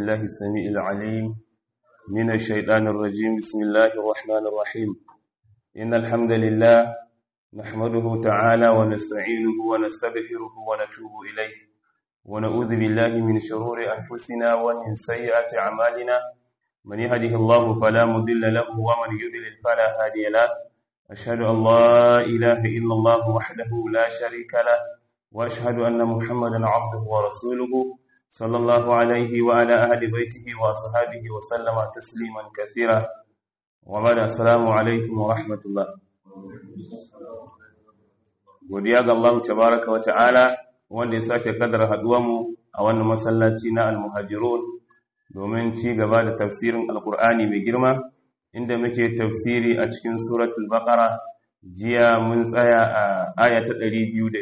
بالله السميع العليم من الشيطان الرجيم بسم الله الرحمن الرحيم إن الحمد لله نحمده تعالى ونستعينه ونستغفره ونتوب إليه ونعوذ بالله من شرور أنفسنا ومن سيئات أعمالنا من يهده الله فلا مضل له ومن يضلل فلا هادي له أشهد أن لا إله إلا الله وحده لا شريك له وأشهد أن محمدا عبده ورسوله صلى الله عليه وعلى أهل بيته وصحابه وسلم تسليما كثيرا وبعد السلام عليكم ورحمة الله godiya ga Allah tabaraka wa ta'ala wanda ya sake kaddara haduwarmu a wannan masallaci na al-muhajirun domin ci gaba da tafsirin alkur'ani mai girma inda muke tafsiri a cikin suratul baqara jiya mun tsaya a aya ta 202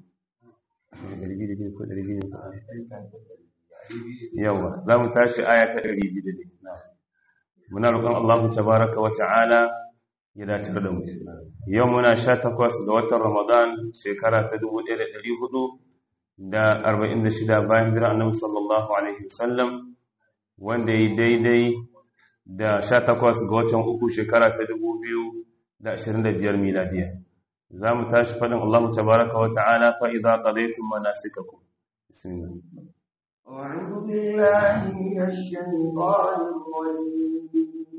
yawa za mu tashi aya ta 202 muna roƙon Allah tabaraka wa ta'ala ya dace da mu yau muna 18 ga watan Ramadan shekara ta 1446 bayan hijira Annabi sallallahu alaihi wasallam wanda yi daidai da 18 ga watan uku shekara ta 2025 miladiya za mu tashi faɗin Allah tabaraka wa ta'ala fa idza qadaytum manasikakum bismillah أعوذ بالله من الشيطان الرجيم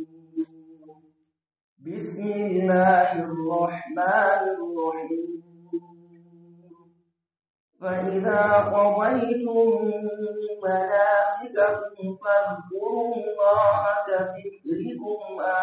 بسم الله الرحمن الرحيم فإذا قضيتم مناسككم فاذكروا الله كذكركم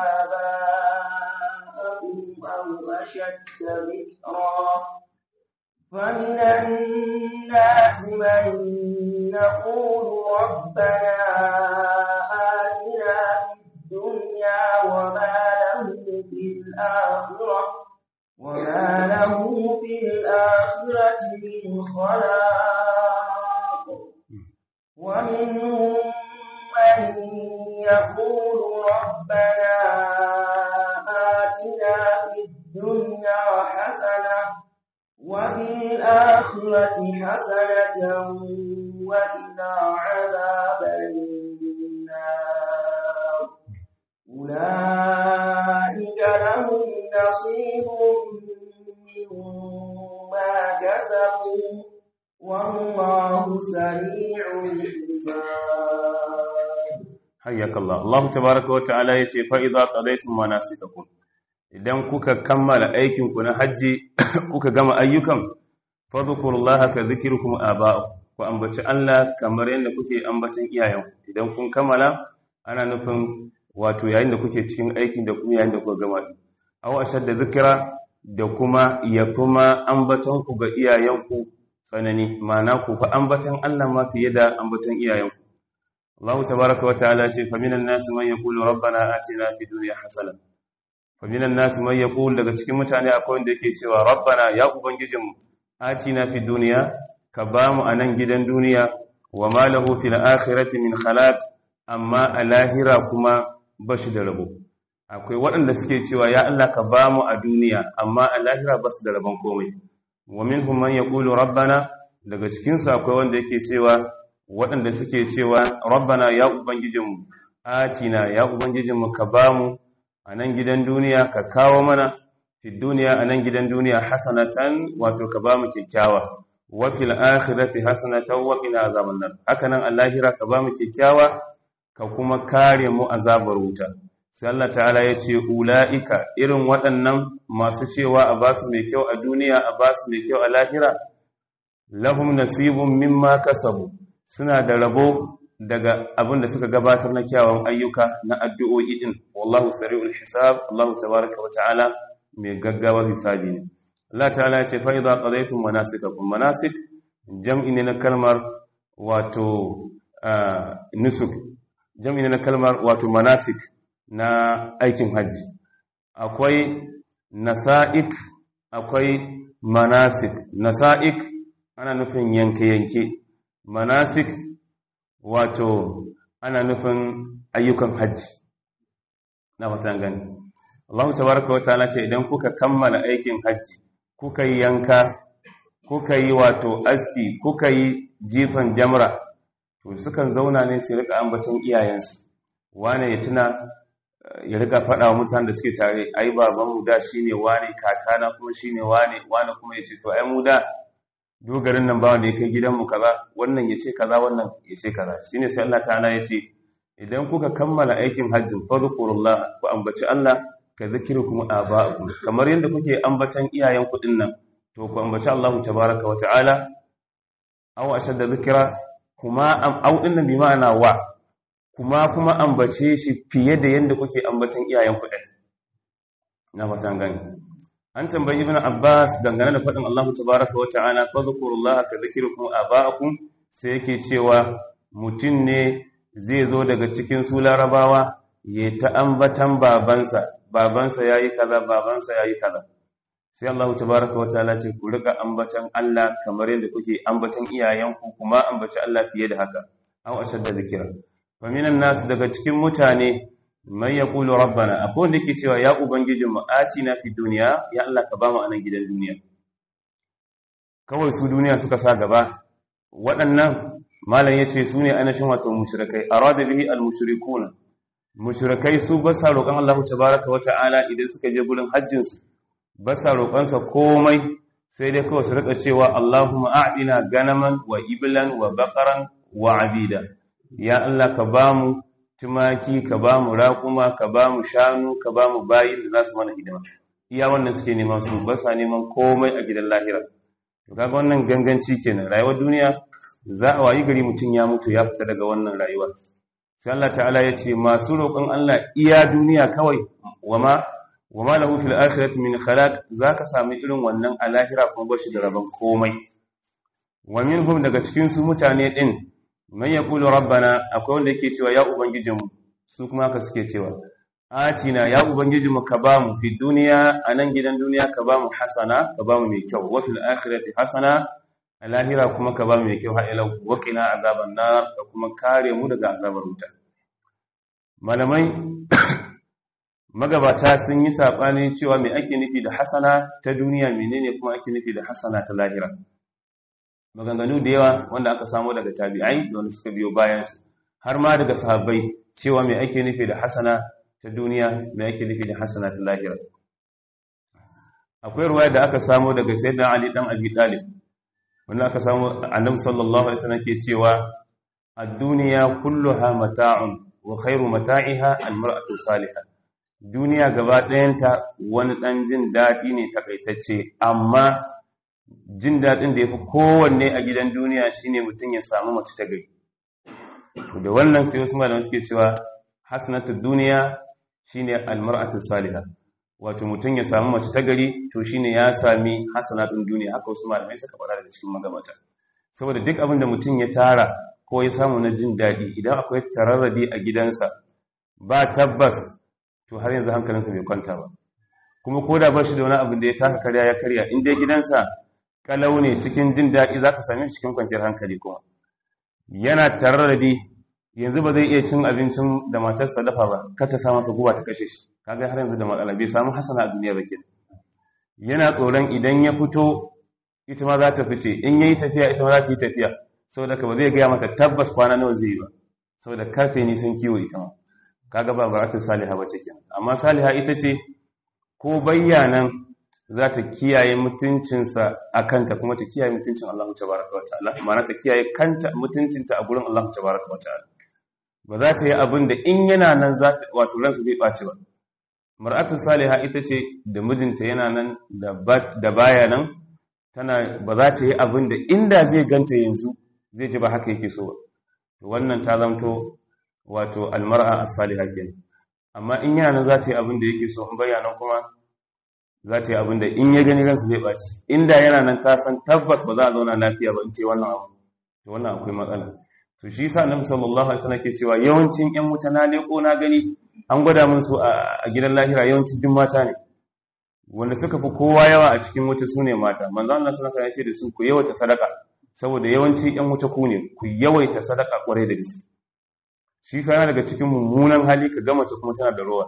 آباءكم أو أشد ذكرا فمن الناس من يقول ربنا آتنا في الدنيا وما له في الآخرة وما له في الآخرة من خلاق ومنهم من يقول ربنا آتنا في الدنيا حسنة وفي الآخرة حسنة وإلى عذاب النار أولئك لهم نصيب مما كسبوا والله سريع الحساب حياك الله الله تبارك وتعالى يتي فإذا قضيتم مناسككم idan kuka kammala aikinku na hajji kuka gama ayyukan fadhkurullaha ka dhikrukum aba'akum ku ambaci Allah kamar yadda kuke ambacin iyayenku idan kun kammala ana nufin wato yayin da kuke cikin aikin da kuma yayin da kuka gama aw ashadda zikra da kuma ya kuma ambaton ku ga iyayenku tsanani ma'ana ku fa ambatan Allah ma fiye da ambatan iyayenku Allah tabaaraka wa ta'ala ce fa minan nas man yaqulu rabbana atina fid dunya hasanah faminan nasu mai ya daga cikin mutane akwai wanda yake cewa rabbana ya ubangijinmu atina fi duniya ka ba mu a nan gidan duniya wa ma lahu fil akhirati min khalaq amma a lahira kuma ba shi da rabo akwai waɗanda suke cewa ya Allah ka ba mu a duniya amma a lahira ba su da rabon komai wa minhum man yaqulu rabbana daga cikin su akwai wanda yake cewa waɗanda suke cewa rabbana ya ubangijinmu atina ya ubangijinmu ka ba mu a nan gidan duniya ka kawo mana fi duniya a nan gidan duniya hasanatan wato ka ba mu kyakkyawa wa fil akhirati hasanatan wa qina azaban nar haka nan allahira ka ba mu kyakkyawa ka kuma kare mu azabar wuta sai Allah ta'ala ya ce ulaika irin waɗannan masu cewa a ba su mai kyau a duniya a ba su mai kyau a lahira lahum nasibun mimma kasabu suna da rabo daga abin da suka gabatar na kyawun ayyuka na addu'o'i din wallahu sari'ul hisab Allah tabaraka wa ta'ala mai gaggawar hisabi ne Allah ta'ala ya ce fa idza qadaytum manasikakum manasik jam'i ne na kalmar wato nusuk jam'i ne na kalmar wato manasik na aikin haji akwai nasa'ik akwai manasik nasa'ik ana nufin yanke-yanke manasik wato ana nufin ayyukan hajji na fatan gani Allah tabaraka wa ta'ala ce idan kuka kammala aikin hajji kuka yi yanka kuka yi wato aski kuka yi jifan jamra to sukan zauna ne su rika ambaton iyayensu wane ya tuna ya rika faɗa wa mutanen da suke tare ai babanmu da shine wane kakana kuma shine wane wane kuma ya ce to ai mu da dogarin nan ba wanda ya kai gidanmu kaza wannan ya ce kaza wannan ya ce kaza shine sai Allah ta'ala ya ce idan kuka kammala aikin hajjin fadhkurullah ku ambaci Allah ka zikirukum aba'akum kamar yadda kuke ambatan iyayen ku nan to ku ambaci Allah tabaaraka wa ta'ala aw ashadda zikra kuma au din nan bi ma'ana wa kuma kuma ambace shi fiye da yadda kuke ambatan iyayen ku din na fatan gani an tambayi ibn abbas dangane da faɗin Allah tabaaraka wa ta'ala fadhkurullaha ka zikirukum aba'akum sai yake cewa mutum ne zai zo daga cikin su larabawa ya ta ambatan babansa babansa yayi kaza babansa yayi kaza sai Allah tabaaraka wa ta'ala ce ku rika ambatan Allah kamar yadda kuke ambatan iyayenku kuma ambaci Allah fiye da haka aw ashadda zikira fa minan nas daga cikin mutane man yaqulu rabbana akwai wanda yake cewa ya ubangijin mu atina fi dunya ya Allah ka bamu anan gidan duniya kawai su duniya suka sa gaba waɗannan malam yace su ne anashin wato mushrikai arada bihi al mushrikuna mushrikai su ba sa roƙon Allah tabaaraka wa ta'ala idan suka je gurin hajjin su ba sa roƙonsa komai sai dai kawai su rika cewa Allahumma a'dina ganaman wa iblan wa baqaran wa abida ya Allah ka bamu tumaki ka bamu raƙuma ka bamu shanu ka bamu bayin da za su mana hidima iya wannan suke neman su ba sa neman komai a gidan lahira to kaga wannan ganganci kenan rayuwar duniya za a wayi gari mutum ya mutu ya fita daga wannan rayuwar sai Allah ta'ala ya ce masu roƙon Allah iya duniya kawai wama wama lahu fil akhirati min khalaq zaka sami irin wannan a lahira kuma bashi da rabon komai wa minhum daga cikin su mutane din man yaqulu rabbana akwai wanda yake cewa ya ubangijinmu su kuma haka suke cewa atina ya ubangijinmu ka bamu fi duniya anan gidan duniya ka bamu hasana ka bamu mai kyau wa fil akhirati hasana a lahira kuma ka bamu mai kyau har ila wa qina azaban nar ka kuma kare mu daga azabar wuta malamai magabata sun yi saɓani cewa mai ake nufi da hasana ta duniya menene kuma ake nufi da hasana ta lahira maganganu da yawa wanda aka samu daga tabi'ai da wanda suka biyo bayansu har ma daga sahabbai cewa mai ake nufi da hasana ta duniya mai ake nufi da hasana ta lahira akwai ruwaya da aka samu daga sayyidina ali dan abi talib wanda aka samu annabi sallallahu alaihi wasallam ke cewa ad-dunya kulluha mata'un wa khairu mata'iha al-mar'atu salihah duniya gaba ɗayanta wani ɗan jin daɗi ne takaitacce amma jin daɗin da ya fi kowanne a gidan duniya shine mutum ya samu mace ta gari da wannan sai wasu malamai suke cewa hasanatul duniya shine almar'atu salihah wato mutum ya samu mace ta gari to shine ya sami hasanatun duniya haka wasu malamai suka faɗa daga cikin magabata saboda duk abin da mutum ya tara ko ya samu na jin daɗi idan akwai tararradi a gidansa ba tabbas to har yanzu hankalinsa bai kwanta ba kuma ko da ba shi da wani abin da ya taka karya ya karya in dai gidansa kalau ne cikin jin daɗi za ka same shi cikin kwanciyar hankali kuma yana tararradi yanzu ba zai iya cin abincin da matarsa dafa ba kar ta sa masa guba ta kashe shi kaga har yanzu da matsala bai samu hasana a duniya ba ke yana tsoron idan ya fito ita ma za ta fice in yayi tafiya ita ma za ta yi tafiya saboda ka ba zai gaya mata tabbas kwana nawa zai yi ba saboda kar ta yi nisan kiwo ita ma kaga ba baratun saliha ba ce kenan amma saliha ita ce ko bayyanan za ta kiyaye mutuncinsa a kanta kuma ta kiyaye mutuncin Allah tabaraka wa ta'ala ma'ana ta kiyaye kanta mutuncinta a gurin Allah tabaraka wa ta'ala ba za ta yi abin da in yana nan za ta wato ransa zai ɓaci ba mar'atu saliha ita ce da mijinta yana nan da baya nan tana ba za ta yi abin da inda zai ganta yanzu zai ji ba haka yake so ba wannan ta zamto wato almar'a as-salihah kenan amma in yana nan za ta yi abin da yake so in bayyana kuma za ta yi abin da in ya gani ransa zai baci inda yana nan ta san tabbas ba za a zauna lafiya ba in ce wannan abu to wannan akwai matsala to shi yasa annabi sallallahu alaihi wasallam ke cewa yawancin ƴan wuta na leko na gani an gwada min su a gidan lahira yawancin duk mata ne wanda suka fi kowa yawa a cikin wuta su ne mata manzo Allah sallallahu alaihi wasallam ya ce da su ku yawaita sadaka saboda yawanci ƴan wuta ku ne ku yawaita sadaka kwarai da gaske shi sa yana daga cikin mummunan hali ka gama ta kuma tana da rowa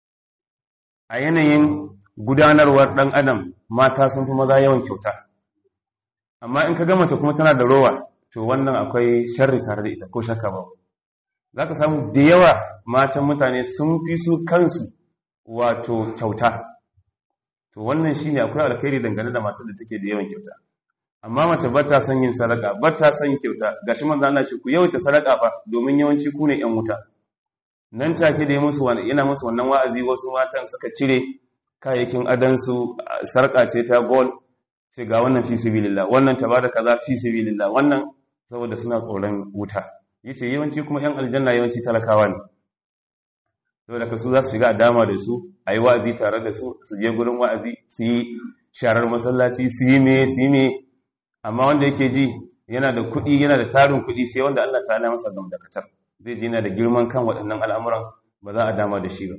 a yanayin gudanarwar ɗan adam mata sun fi maza yawan kyauta amma in ka gama ta kuma tana da rowa to wannan akwai sharri tare da ita ko shakka ba za ka samu da yawa matan mutane sun fi su kansu wato kyauta to wannan shine akwai alkhairi dangane da matar da take da yawan kyauta amma mace ba ta son yin sadaka ba ta son kyauta gashi manzo Allah shi ku yawaita sadaka fa domin yawanci ku ne yan wuta nan take da ya musu wani yana musu wannan wa'azi wasu matan suka cire kayayyakin adansu sarka ce ta gold ce ga wannan fi sabilillah wannan ta bada kaza fi sabilillah wannan saboda suna tsoron wuta yace yawanci kuma yan aljanna yawanci talakawa ne saboda ka su za su shiga dama da su ayi wa'azi tare da su su je gurin wa'azi su yi sharar masallaci su yi me su yi me amma wanda yake ji yana da kuɗi yana da tarin kuɗi sai wanda Allah ta masa gamdakatar zai ji yana da girman kan waɗannan al'amuran ba za a dama da shi ba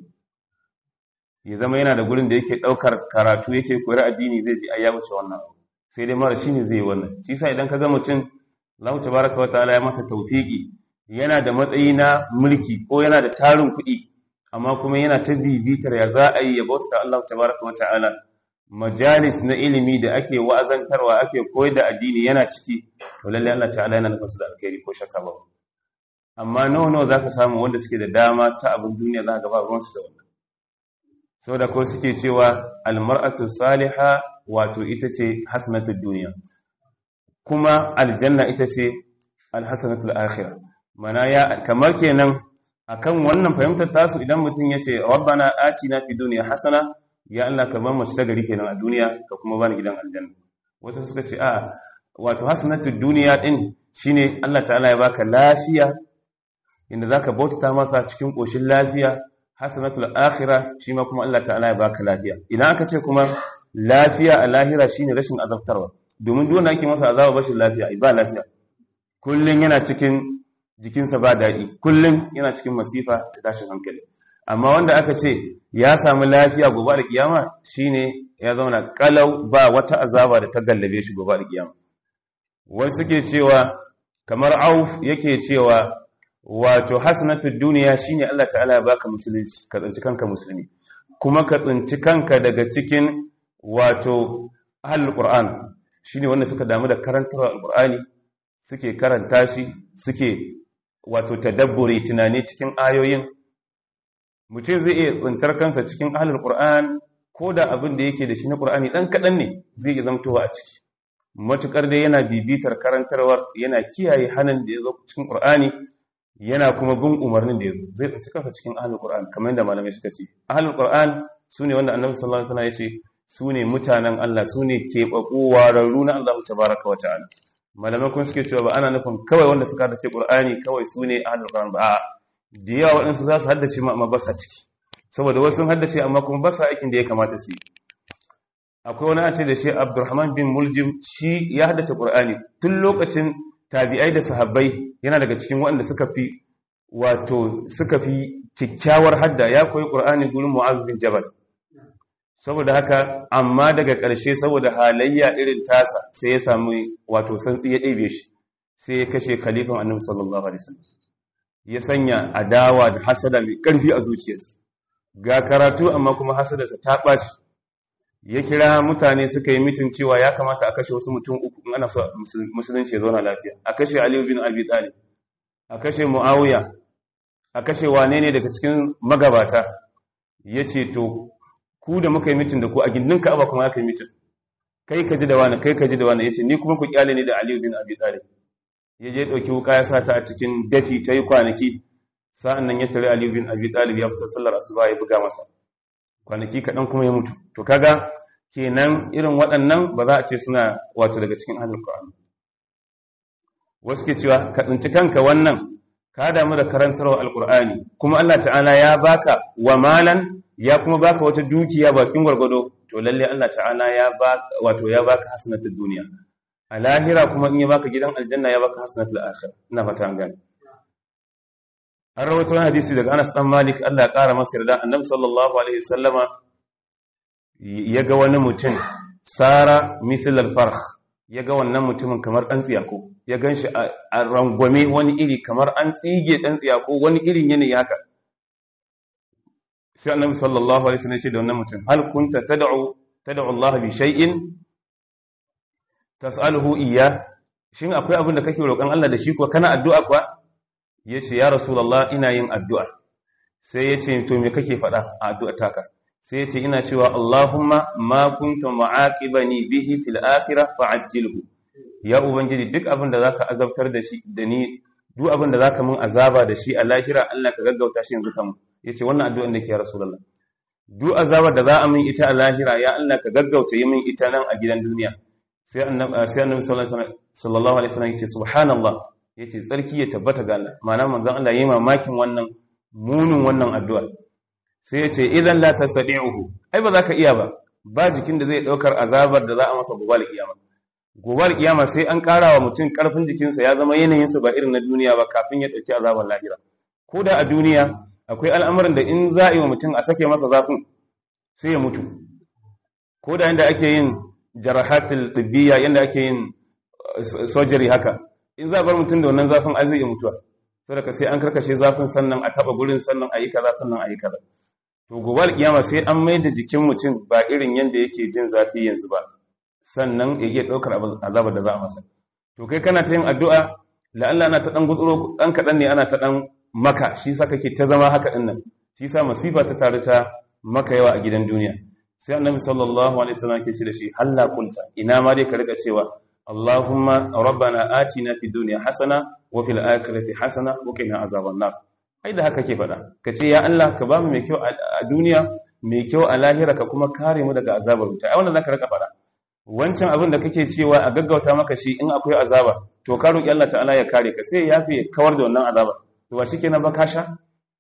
ya zama yana da gurin da yake ɗaukar karatu yake koyar addini zai ji ayyabu shi wannan sai dai mara shi ne zai yi wannan shi sa idan ka ga mutum Allah tabaraka wa ta'ala ya masa tawfiki yana da matsayi na mulki ko yana da tarin kuɗi amma kuma yana ta bibitar ya za a yi ya bauta Allah tabaraka wa ta'ala majalis na ilimi da ake wa'azantarwa ake koyar da addini yana ciki to lalle Allah ta'ala yana nufin su da alkhairi ko shakka ba amma nawa nawa zaka samu wanda suke da dama ta abin duniya za ka ba ruwan su da wannan saboda ko suke cewa almar'atu salihah wato ita ce hasanatud duniya kuma aljanna ita ce alhasanatul akhirah mana ya kamar kenan akan wannan fahimtar tasu idan mutum yace rabbana atina fid dunya hasana ya Allah ka ba mu ta gari kenan a duniya ka kuma bani gidan aljanna wasu suka ce a wato hasanatud duniya din shine Allah ta'ala ya baka lafiya inda zaka bautata masa cikin koshin lafiya hasanatul akhirah shi ma kuma Allah ta'ala ya baka lafiya idan aka ce kuma lafiya a lahira shine rashin azabtarwa domin duk wanda ake masa azaba bashin lafiya ba lafiya kullun yana cikin jikinsa ba daɗi kullun yana cikin masifa da tashin hankali amma wanda aka ce ya samu lafiya gobe da kiyama shine ya zauna kalau ba wata azaba da ta gallabe shi gobe da kiyama wasu suke cewa kamar auf yake cewa wato hasanatud duniya shine Allah ta'ala ya baka musulunci ka tsinci kanka musulmi kuma ka tsinci kanka daga cikin wato ahlul qur'an shine wanda suka damu da karantar alqur'ani suke karanta shi suke wato tadabburi tunani cikin ayoyin mutum zai iya tsintar kansa cikin ahlul qur'an ko da abin da yake da shi na qur'ani dan kadan ne zai iya zamtowa a ciki matukar dai yana bibitar karantarwar yana kiyaye hanan da ya zo cikin qur'ani yana kuma bin umarnin da ya zo zai tsinci kansa cikin ahlul qur'an kamar yadda malamai suka ce ahlul qur'an sune wanda annabi sallallahu alaihi wasallam ya ce sune mutanen Allah sune keɓaɓɓu wararru na Allah tabaraka wa ta'ala malamai kuma suke cewa ba ana nufin kawai wanda suka haddace qur'ani kawai sune ahlul qur'an ba a'a da yawa waɗansu za su haddace ma amma ba sa ciki saboda wasu sun haddace amma kuma ba sa aikin da ya kamata su yi akwai wani a ce da shi abdurrahman bin muljim shi ya haddace qur'ani tun lokacin tabi'ai da sahabbai yana daga cikin waɗanda suka fi wato suka fi kyakkyawar hadda ya koyi qur'ani gurin mu'az bin jabal saboda haka amma daga ƙarshe saboda halayya irin tasa sai ya samu wato santsi ya ɗebe shi sai ya kashe khalifan annabi sallallahu alaihi wasallam ya sanya adawa da hasada mai ƙarfi a zuciyarsa ga karatu amma kuma hasadarsa ta ɓaci ya kira mutane suka yi mitin cewa ya kamata a kashe wasu mutum uku in ana so musulunci ya zauna lafiya a kashe aliyu bin abi talib a kashe muawiya a kashe wane ne daga cikin magabata ya ce to ku da muka yi mitin da ku a gindin ka'aba kuma aka yi mitin kai ka ji da wani kai ka ji da wani ya ce ni kuma ku kyale ni da aliyu bin abi talib ya je ɗauki wuka ya sa ta a cikin dafi ta yi kwanaki sa'an nan ya tare aliyu bin abi talib ya fita sallar asuba ya buga masa kwanaki kaɗan kuma ya mutu to kaga kenan irin waɗannan ba za a ce suna wato daga cikin ahlul qur'an wasu ke cewa ka tsinci kanka wannan ka damu da karantarwa alqur'ani kuma Allah ta'ala ya baka wa malan ya kuma baka wata dukiya bakin gwargwado to lalle Allah ta'ala ya baka wato ya baka hasanatul duniya a lahira kuma in ya baka gidan aljanna ya baka hasanatul akhir ina fata an gane an rawaito wani hadisi daga Anas dan Malik Allah ya kara masa yarda annabi sallallahu alaihi wasallama ya ga wani mutum sara mithl al-farkh ya ga wannan mutumin kamar dan tsiyako ya ganshi a rangwame wani iri kamar an tsige dan tsiyako wani irin yanayi haka sai annabi sallallahu alaihi wasallam ya ce da wannan mutum hal kunta tad'u tad'u Allah bi shay'in tas'aluhu iya shin akwai abin da kake roƙon Allah da shi kuwa kana addu'a kuwa yace ya rasulullah ina yin addu'a sai yace to me kake faɗa a addu'a taka sai yace ina cewa Allahumma ma kunta mu'aqibani bihi fil akhirah fa'ajjilhu ya ubangiji duk abin da zaka azabtar da shi da ni duk abin da zaka mun azaba da shi a lahira Allah ka gaggauta shi yanzu kan yace wannan addu'an da ke ya rasulullah duk azabar da za a min ita a lahira ya Allah ka gaggauta yi min ita nan a gidan duniya sai annabi sai annabi sallallahu alaihi wasallam yace subhanallah yace tsarki ya tabbata ga Allah ma'ana manzon Allah yayi mamakin wannan munin wannan addu'a sai yace idan la tastati'uhu ai ba za ka iya ba ba jikin da zai daukar azabar da za a masa gobe kiyama gobe kiyama sai an kara wa mutum karfin jikinsa ya zama yanayinsa ba irin na duniya ba kafin ya dauki azabar lahira ko da a duniya akwai al'amuran da in za a yi wa mutum a sake masa zafin sai ya mutu ko da yadda ake yin jarahatul ɗibbiya yadda ake yin surgery haka in za a bar mutum da wannan zafin ai zai iya mutuwa saboda sai an karkashe zafin sannan a taba gurin sannan a yi kaza sannan a yi kaza to gobe kiyama sai an mai da jikin mutum ba irin yadda yake jin zafi yanzu ba sannan ya iya ɗaukar azabar da za a masa to kai kana ta yin addu'a la'alla ana ta ɗan gutsuro ɗan kaɗan ne ana ta ɗan maka shi sa kake ta zama haka ɗin nan shi sa masifa ta taru ta maka yawa a gidan duniya sai annabi sallallahu alaihi wasallam ke shi da shi halla kunta ina ma dai ka rika cewa Allahumma rabbana atina fid dunya hasana wa fil akhirati hasana wa qina azaban nar ai da haka ke faɗa ka ce ya Allah ka ba mu mai kyau a duniya mai kyau a lahira ka kuma kare mu daga azabar wuta ai wannan zaka rika faɗa wancan abin da kake cewa a gaggauta maka shi in akwai azaba to ka roki Allah ta'ala ya kare ka sai ya fi kawar da wannan azaba to ba shikenan ba ka sha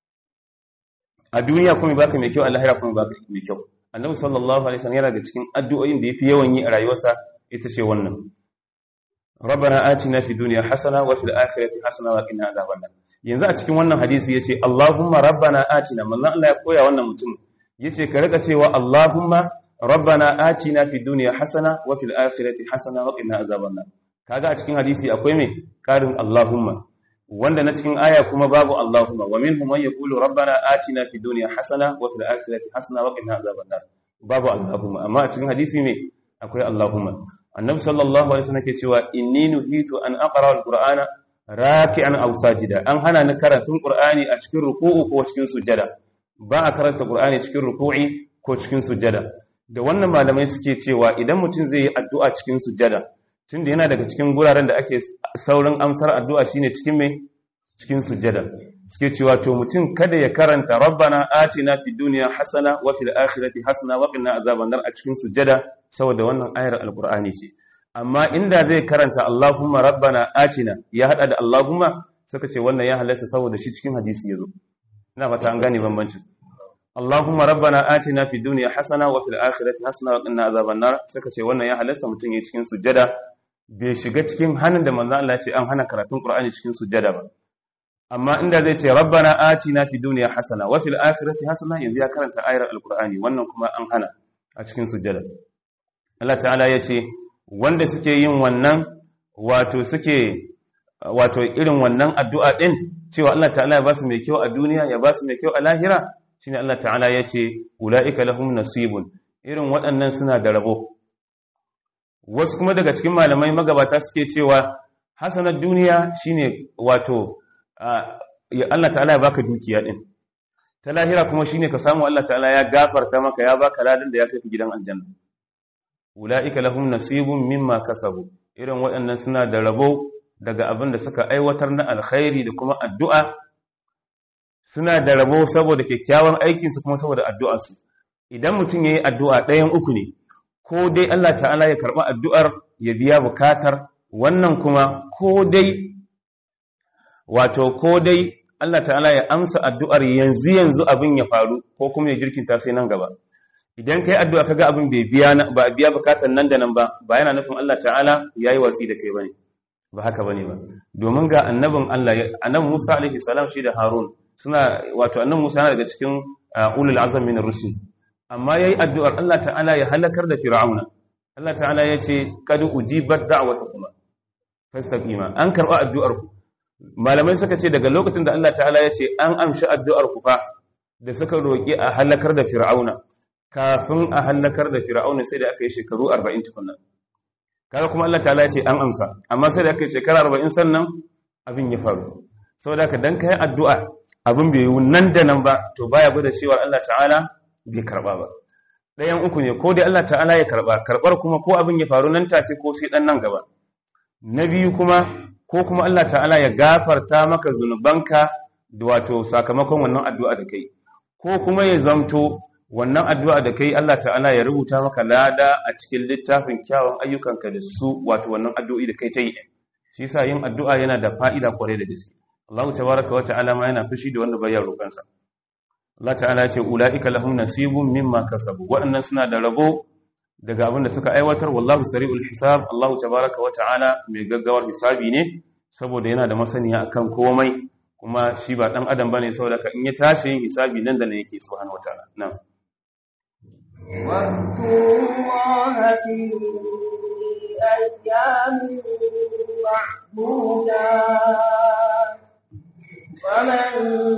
a duniya kuma baka mai kyau a lahira kuma baka mai kyau annabi sallallahu alaihi wasallam yana da cikin addu'o'in da yafi yawan yi a rayuwarsa ita ce wannan rabbana atina fid dunya hasana wa fil akhirati hasana wa qina adhaban nar yanzu a cikin wannan hadisi yace allahumma rabbana atina manzon Allah ya koya wannan mutum yace ka rika cewa allahumma rabbana atina fid dunya hasana wa fil akhirati hasana wa qina adhaban nar kaga a cikin hadisi akwai me karin allahumma wanda na cikin aya kuma babu Allahumma wa minhum man yaqulu rabbana atina fid dunya hasana wa fil akhirati hasana wa qina azaban nar babu Allahumma amma a cikin hadisi ne akwai Allahumma annabi sallallahu alaihi wasallam ke cewa inni nuhitu an aqra alqur'ana raki'an aw sajida an hana ni karatun qur'ani a cikin ruku'u ko cikin sujada ba a karanta qur'ani cikin ruku'i ko cikin sujada da wannan malamai suke cewa idan mutum zai yi addu'a cikin sujada tunda yana daga cikin guraren da ake saurin amsar addu'a shine cikin mai cikin sujjada suke cewa to mutum kada ya karanta rabbana atina fid dunya hasana wa fil akhirati hasana wa qina azaban nar a cikin sujjada saboda wannan ayar alqur'ani ce amma inda zai karanta allahumma rabbana atina ya hada da allahumma suka ce wannan ya halasta saboda shi cikin hadisi yazo ina fata an gane bambancin Allahumma rabbana atina fid dunya hasana wa fil akhirati hasana wa qina azaban nar suka ce wannan ya halasta mutum ya cikin sujjada bai shiga cikin hannun da manzan Allah ce an hana karatun Qur'ani cikin sujjada ba amma inda zai ce rabbana atina fid dunya hasana wa fil akhirati hasana yanzu ya karanta ayar alqur'ani wannan kuma an hana a cikin sujjada Allah ta'ala ya ce wanda suke yin wannan wato suke wato irin wannan addu'a din cewa Allah ta'ala ya ba su mai kyau a duniya ya ba su mai kyau a lahira shine Allah ta'ala ya ce ulaika lahum nasibun irin waɗannan suna da rabo wasu kuma daga cikin malamai magabata suke cewa hasanar duniya shine wato Allah ta'ala ya baka dukiya din ta lahira kuma shine ka samu Allah ta'ala ya gafarta maka ya baka ladan da ya kai gidan aljanna ulaika lahum nasibun mimma kasabu irin waɗannan suna da rabo daga abin da suka aiwatar na alkhairi da kuma addu'a suna da rabo saboda kyakkyawan aikinsu kuma saboda addu'arsu idan mutum ya yi addu'a ɗayan uku ne ko dai Allah ta'ala ya karɓi addu'ar ya biya bukatar wannan kuma ko dai wato ko dai Allah ta'ala ya amsa addu'ar yanzu yanzu abin ya faru ko kuma ya jirkinta sai nan gaba idan ka yi addu'a ka ga abin bai biya ba biya bukatar nan da nan ba ba yana nufin Allah ta'ala ya yi watsi da kai ba ne ba haka ba ne ba domin ga annabin Allah annabin Musa alaihi salam shi da Harun suna wato annabin Musa yana daga cikin ulul azam min rusul amma yayi addu'ar Allah ta'ala ya halakar da fir'auna Allah ta'ala ya ce kad ujibat da'watukuma fastaqima an karba addu'ar ku malamai suka ce daga lokacin da Allah ta'ala ya ce an amshi addu'ar ku fa da suka roki a halakar da fir'auna kafin a halakar da fir'auna sai da aka yi shekaru 40 tukunna kaga kuma Allah ta'ala ya ce an amsa amma sai da aka shekara 40 sannan abin ya faru saboda haka dan kai addu'a abin bai yi nan da nan ba to baya gwada cewa Allah ta'ala bai karba ba ɗayan uku ne ko dai Allah ta'ala ya karba karbar kuma ko abin ya faru nan take ko sai dan nan gaba na biyu kuma ko kuma Allah ta'ala ya gafarta maka zunubanka da wato sakamakon wannan addu'a da kai ko kuma ya zamto wannan addu'a da kai Allah ta'ala ya rubuta maka lada a cikin littafin kyawun ayyukanka da su wato wannan addu'o'i da kai ta yi shi yasa yin addu'a yana da fa'ida kwarai da gaske Allah tabaraka wa ta'ala ma yana fushi da wanda bai roƙansa Allah ta'ala ya ce ulaika lahum nasibun mimma kasabu waɗannan suna da rabo daga abin da suka aiwatar wallahu sari'ul hisab Allah tabaraka wa ta'ala mai gaggawar hisabi ne saboda yana da masaniya akan komai kuma shi ba dan adam bane saboda ka in ya tashi yin hisabi nan da nan yake subhanahu wa ta'ala na'am واذكروا الله في أيام معدودات فمن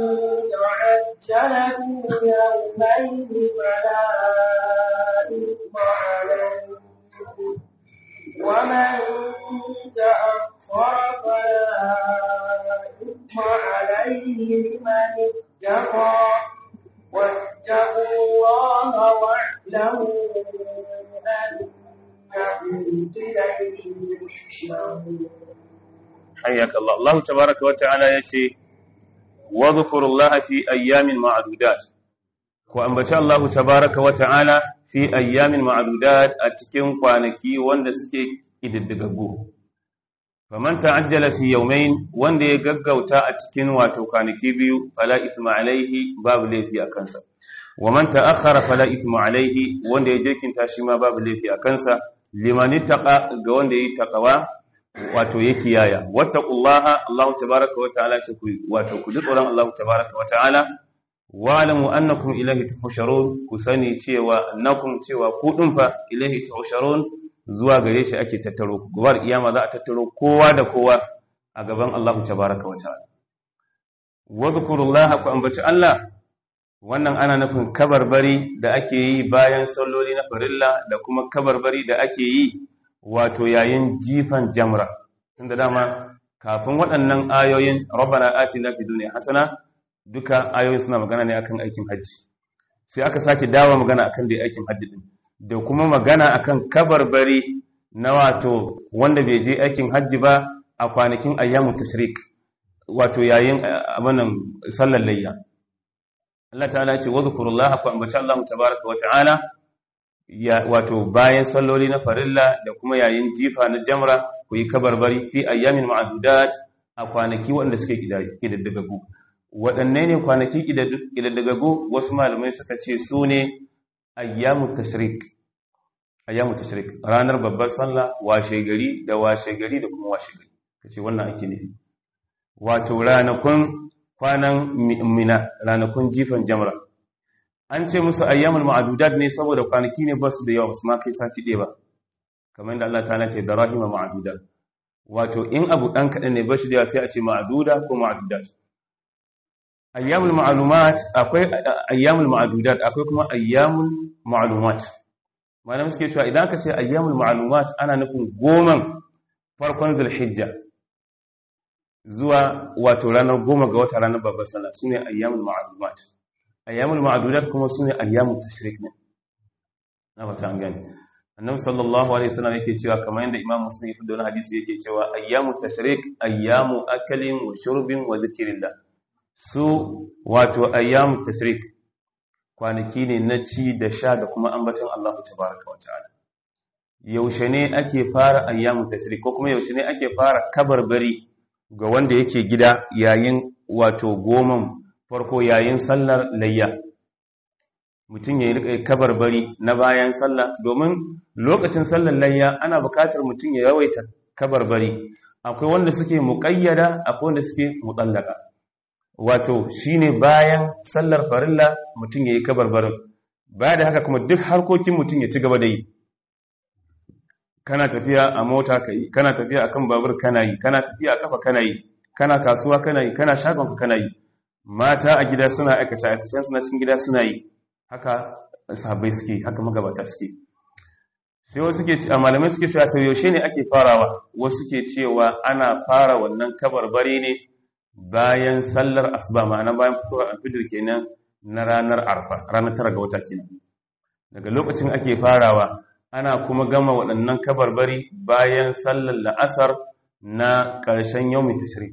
تعجل في يومين فلا إثم عليه ومن تأخر فلا إثم عليه لمن اتقى واتقوا الله واعلموا أنكم إليه تحشرون حياك الله الله تبارك وتعالى يشي واذكروا الله في أيام معدودات وأنبت الله تبارك وتعالى في أيام معدودات أتكن قوانكي واندسكي إددقبوه faman ta'ajjala fi yawmayn wanda ya gaggauta a cikin wato kwanaki biyu fala ithma alaihi babu laifi a kansa wa man ta'akhkhara fala ithma alaihi wanda ya jirkinta shi ma babu laifi a kansa liman ittaqa ga wanda yayi taqwa wato ya kiyaya wattaqullaha Allahu tabaaraka wa ta'ala shi ku wato ku ji tsoron Allahu tabaaraka wa ta'ala wa alamu annakum ilayhi tuhsharun ku sani cewa annakum cewa ku din fa ilayhi tuhsharun zuwa gare shi ake tattaro gobar iyama za a tattaro kowa da kowa a gaban Allah tabaraka wa ta'ala wadhkurullaha ku ambaci Allah wannan ana nufin kabarbari da ake yi bayan salloli na farilla da kuma kabarbari da ake yi wato yayin jifan jamra tunda dama kafin waɗannan ayoyin rabbana atina fid dunya hasana duka ayoyin suna magana ne akan aikin hajji sai aka sake dawo magana akan dai aikin hajji din da kuma magana akan kabarbari na wato wanda bai je aikin hajji ba a kwanakin ayyamu tashrik wato yayin abanan sallar layya Allah ta'ala ce wa zkurullaha fa ambaci Allah tabaaraka wa ta'ala ya wato bayan salloli na farilla da kuma yayin jifa na jamra ku yi kabarbari fi ayyamin ma'dudat a kwanaki wanda suke kidaddagagu waɗanne ne kwanaki kidaddagagu wasu malamai suka ce su ne ayyamu tashrik ayyamu tashrik ranar babbar sallah washe gari da washe gari da kuma washe gari kace wannan ake ne wato ranakun kwanan mina ranakun jifan jamra an ce musu ayyamul ma'dudat ne saboda kwanaki ne basu da yawa su ma kai sati ɗaya ba kamar yadda Allah ta'ala ce darahima ma'dudat wato in abu dan kadan ne bashi da yawa sai a ce ma'duda ko ma'dudat ayyamul ma'lumat akwai ayyamul ma'dudat akwai kuma ayyamul ma'lumat malamai suke cewa idan aka ce ayyamul ma'lumat ana nufin goman farkon zulhijja zuwa wato ranar goma ga wata ranar babbar sallah sune ayyamul ma'lumat ayyamul ma'dudat kuma sune ayyamut tashrik ne na wata an gani annabi sallallahu alaihi wasallam yake cewa kamar yadda imam muslim ya fito wani hadisi yake cewa ayyamut tashrik ayyamu akalin wa shurbin wa zikrillah su wato ayyamu tashrik kwanaki ne na ci da sha da kuma ambaton Allah tabaraka wata'ala yaushe ne ake fara ayyamu tashrik ko kuma yaushe ne ake fara kabarbari ga wanda yake gida yayin wato goman farko yayin sallar layya mutum ya yi kabarbari na bayan sallah domin lokacin sallar layya ana bukatar mutum ya yawaita kabarbari akwai wanda suke muƙayyada akwai wanda suke mutsallaka wato shine bayan sallar farilla mutum ya yi kabarbarin baya da haka kuma duk harkokin mutum ya ci gaba da yi kana tafiya a mota ka yi kana tafiya akan babur kana yi kana tafiya a kafa kana yi kana kasuwa kana yi kana shagonka kana yi mata a gida suna aikace aikacen suna cikin gida suna yi haka sahabbai suke haka magabata suke sai wasu ke malamai suke cewa to yaushe ne ake farawa wasu ke cewa ana fara wannan kabarbari ne bayan sallar asuba ma'ana bayan fitowar alfijir kenan na ranar arfa ranar tara ga wata kenan daga lokacin ake farawa ana kuma gama waɗannan kabarbari bayan sallar la'asar na ƙarshen yawmin tashrik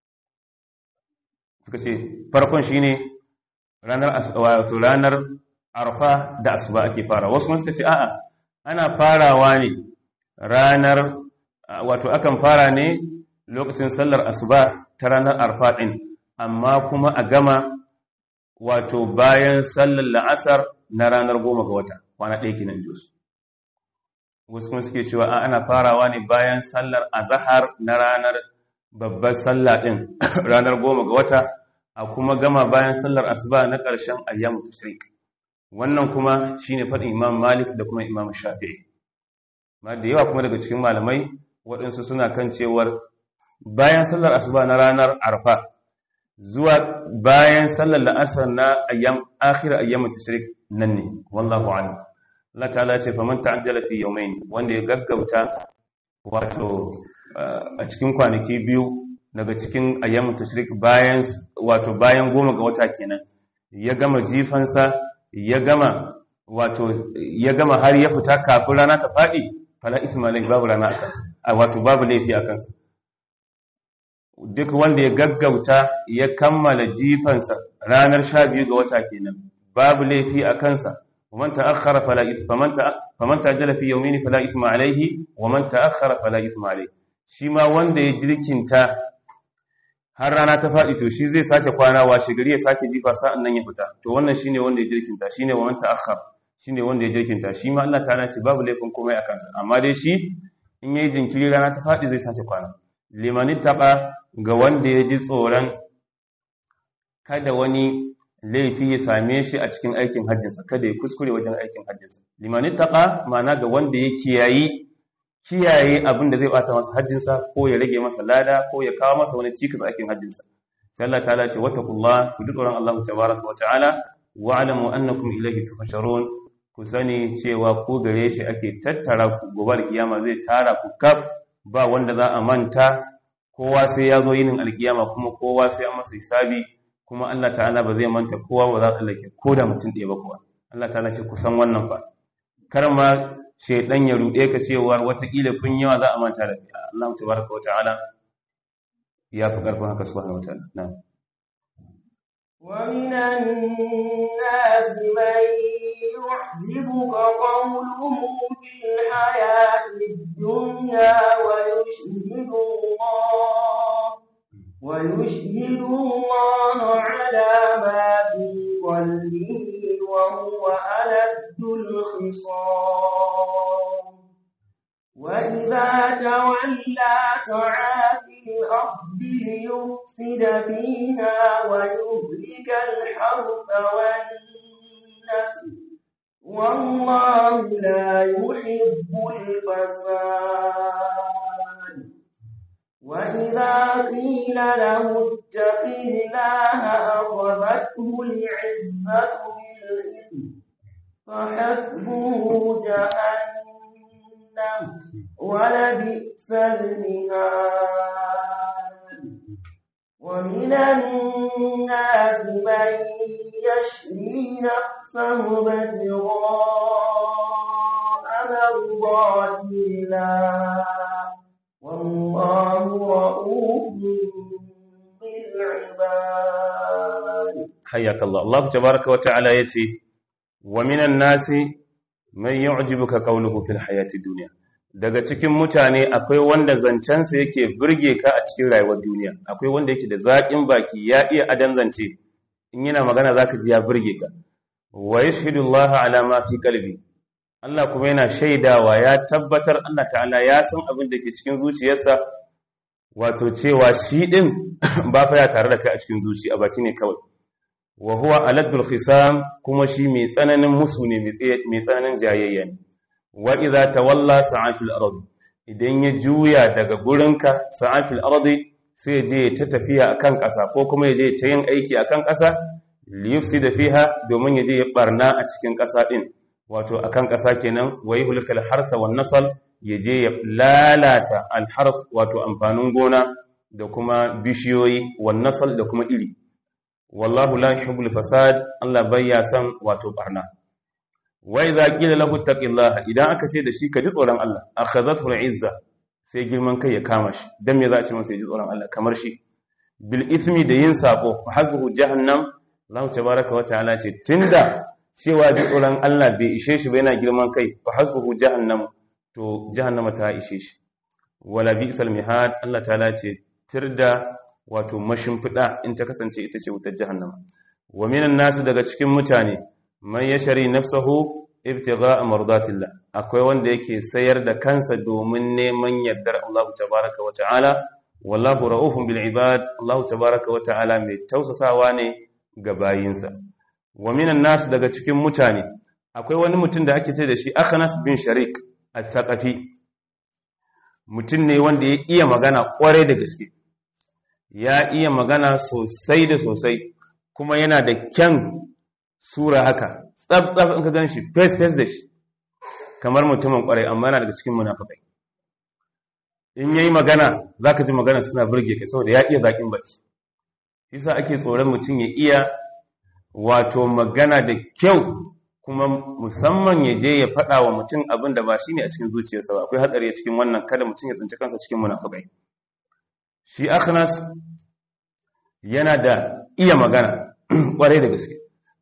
suka ce farkon shine ranar wato ranar arfa da asuba ake fara wasu kuma suka ce a'a ana farawa ne ranar wato akan fara ne lokacin sallar asuba ta ranar arfa ɗin amma kuma a gama wato bayan sallar la'asar na ranar goma ga wata kwana ɗaya kinan jos wasu kuma suke cewa ana farawa ne bayan sallar azahar na ranar babbar sallah ɗin ranar goma ga wata a kuma gama bayan sallar asuba na ƙarshen ayyamu tashrik wannan kuma shine faɗin imam malik da kuma imam shafi'i ma da yawa kuma daga cikin malamai waɗansu suna kan cewar bayan sallar asuba na ranar arfa zuwa bayan sallar la'asar na ayyam akhir ayyam tashrik nan ne wallahu a'lam Allah ta'ala ce faman ta'ajjala fi yawmayn wanda ya gaggauta wato a cikin kwanaki biyu daga cikin ayyam tashrik bayan wato bayan goma ga wata kenan ya gama jifansa ya gama wato ya gama har ya fita kafin rana ta faɗi fala isma alai babu rana a kansa wato babu laifi a kansa duk wanda ya gaggauta ya kammala jifansa ranar sha biyu ga wata kenan babu laifi a kansa ومن تأخر فلا إثم فمن فمن تعجل في يومين فلا إثم عليه ومن تأخر فلا إثم عليه shi ma wanda ya jirkinta har rana ta faɗi to shi zai sake kwana washe gari ya sake jifa sa'an nan ya fita to wannan shine wanda ya jirkinta shine wa man ta'akhkhar shine wanda ya jirkinta shi ma Allah ta'ala shi babu laifin komai a kansa amma dai shi in yayi jinkiri rana ta faɗi zai sake kwana limani taɓa ga wanda ya ji tsoron kada wani laifi ya same shi a cikin aikin hajjinsa kada ya kuskure wajen aikin hajjinsa limani taɓa ma'ana ga wanda ya kiyayi kiyaye abin da zai bata masa hajjinsa ko ya rage masa lada ko ya kawo masa wani cikas a aikin hajjinsa sai Allah ta'ala ce wattaqullah ku duk tsoron Allah tabaraka wa ta'ala wa alamu annakum ilayhi tuhsharun ku sani cewa ko gare shi ake tattara ku gobe kiyama zai tara ku kaf ba wanda za a manta kowa sai ya zo yinin alkiyama kuma kowa sai an masa hisabi kuma Allah ta'ala ba zai manta kowa ba za ta lake ko da mutum ɗaya ba kuwa Allah ta'ala ce ku san wannan fa kar ma shaidan ya ruɗe ka cewa watakila kun yawa za a manta da fiya Allah tabaraka wa ta'ala ya fi ƙarfin haka subhanahu wa ta'ala na'am ومن الناس من يعجبك قوله في الحياة الدنيا ويشهد الله ويشهد الله على ما في قلبه وهو ألد الخصام وإذا تولى سعى في الأرض ليفسد فيها ويهلك الحرث والنسل والله لا يحب الفساد وإذا قيل له اتق الله أخذته العزة بالإثم فحسبه جهنم ولبئس المهاد ومن الناس من يشري نفسه ابتغاء مرضات الله والله رؤوف بالعباد حياك الله الله تبارك وتعالى يتي ومن الناس من يعجبك قوله في الحياة الدنيا daga cikin mutane akwai wanda zancensa yake burge ka a cikin rayuwar duniya akwai wanda yake da zaƙin baki ya iya adan zance in yana magana zaka ji ya burge ka wa yashhadullahu ala ma fi qalbi Allah kuma yana shaidawa ya tabbatar Allah ta'ala ya san abin da ke cikin zuciyarsa wato cewa shi din ba fa ya tare da kai a cikin zuci a baki ne kawai wa huwa aladul khisam kuma shi mai tsananin musu ne mai tsananin jayayya ne wa idza tawalla sa'atul ardi idan ya juya daga gurinka sa'atul ardi sai je ta tafiya akan ƙasa ko kuma ya je ta yin aiki akan ƙasa li yufsida fiha domin ya je ya barna a cikin ƙasa din wato akan ƙasa kenan wa yuhlikal hartha wan nasal yaje ya lalata al harf wato amfanin gona da kuma bishiyoyi wan nasal da kuma iri wallahu la yuhibbul fasad Allah bayya san wato barna wa idza qila lahu taqillaha idan aka ce da shi ka ji tsoron Allah akhadhathu al-izza sai girman kai ya kama shi dan me za a ce masa ya ji tsoron Allah kamar shi bil ithmi da yin sako hasbuhu jahannam Allah tabaaraka wa ta'ala ce tunda cewa ji tsoron Allah bai ishe shi ba yana girman kai fa hasbuhu jahannam to jahannama ta ishe shi wala bi'sal mihad Allah ta'ala ce tirda wato mashimfida in ta kasance ita ce wutar jahannama wa minan nasu daga cikin mutane man yashari nafsahu ibtigha'a mardatillah akwai wanda yake sayar da kansa domin neman yardar Allah tabaaraka wa ta'ala wallahu ra'ufun bil ibad Allah tabaaraka wa ta'ala mai tausasawa ne ga bayinsa wa minan nas daga cikin mutane akwai wani mutum da ake ce da shi Akhnas bin Sharik al-Thaqafi mutum ne wanda ya iya magana kwarai da gaske ya iya magana sosai da sosai kuma yana da kyan sura haka tsaf tsaf in ka gan shi face face da shi kamar mutumin kwarai amma yana daga cikin munafikai in yayi magana zaka ji magana suna burge ka saboda ya iya zakin baki yasa ake tsoron mutum ya iya wato magana da kyau kuma musamman ya je ya faɗa wa mutum abin da ba shi ne a cikin zuciyarsa ba akwai hatsari a cikin wannan kada mutum ya tsinci kansa cikin munafukai shi akhnas yana da iya magana kwarai da gaske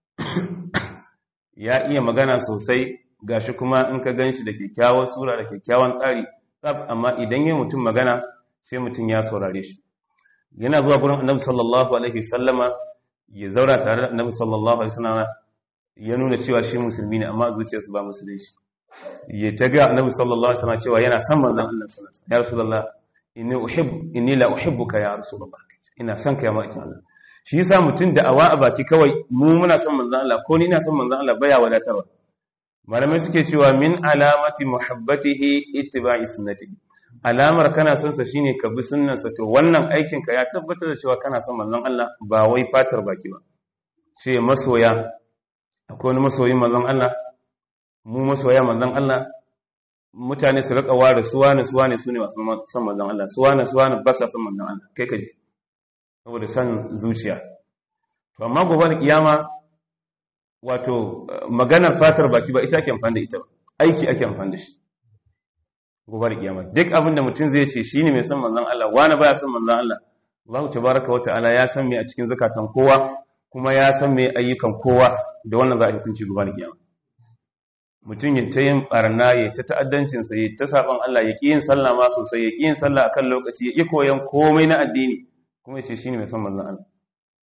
ya iya magana sosai gashi kuma in ka gan shi da kyakkyawar sura da kyakkyawan tsari tsab amma idan ya mutum magana sai mutum ya saurare shi yana zuwa gurin annabi sallallahu alaihi sallama ya zaura tare da annabi sallallahu alaihi sallama ya nuna cewa shi musulmi ne amma zuciyarsa ba musulmi shi ya ta ga annabi sallallahu alaihi sallama cewa yana son manzon Allah sallallahu alaihi ya rasulullah inni uhibbu inni la uhibbuka ya rasulullah ina son ka ya ma'aikin Allah shi yasa mutum da awa a baki kawai mu muna son manzon Allah ko ni ina son manzon Allah baya wadatarwa malamai suke cewa min alamati muhabbatihi ittiba'i sunnatihi alamar kana son sa shine ka bi sunnansa to wannan aikin ka ya tabbatar da cewa kana son manzon Allah ba wai fatar baki ba ce masoya akwai wani masoyin manzon Allah mu masoya manzon Allah mutane su rika ware suwa ne suwa ne sune masu son manzon Allah suwa ne suwa ne ba sa son manzon Allah kai kaje saboda san zuciya to amma gobe da kiyama wato maganar fatar baki ba ita ake amfani da ita ba aiki ake amfani da shi gobe da kiyama duk abin da mutum zai ce shine mai son manzon Allah wani baya son manzon Allah Allah tabaraka wata'ala ya san me a cikin zakatan kowa kuma ya san me ayyukan kowa da wannan za a hukunci gobe da kiyama mutum ya ta yin barna ya ta ta'addancin sa ya ta saban Allah ya ki yin sallah ma sosai ya ki yin sallah akan lokaci ya ki koyan komai na addini kuma ya ce shine mai son manzon Allah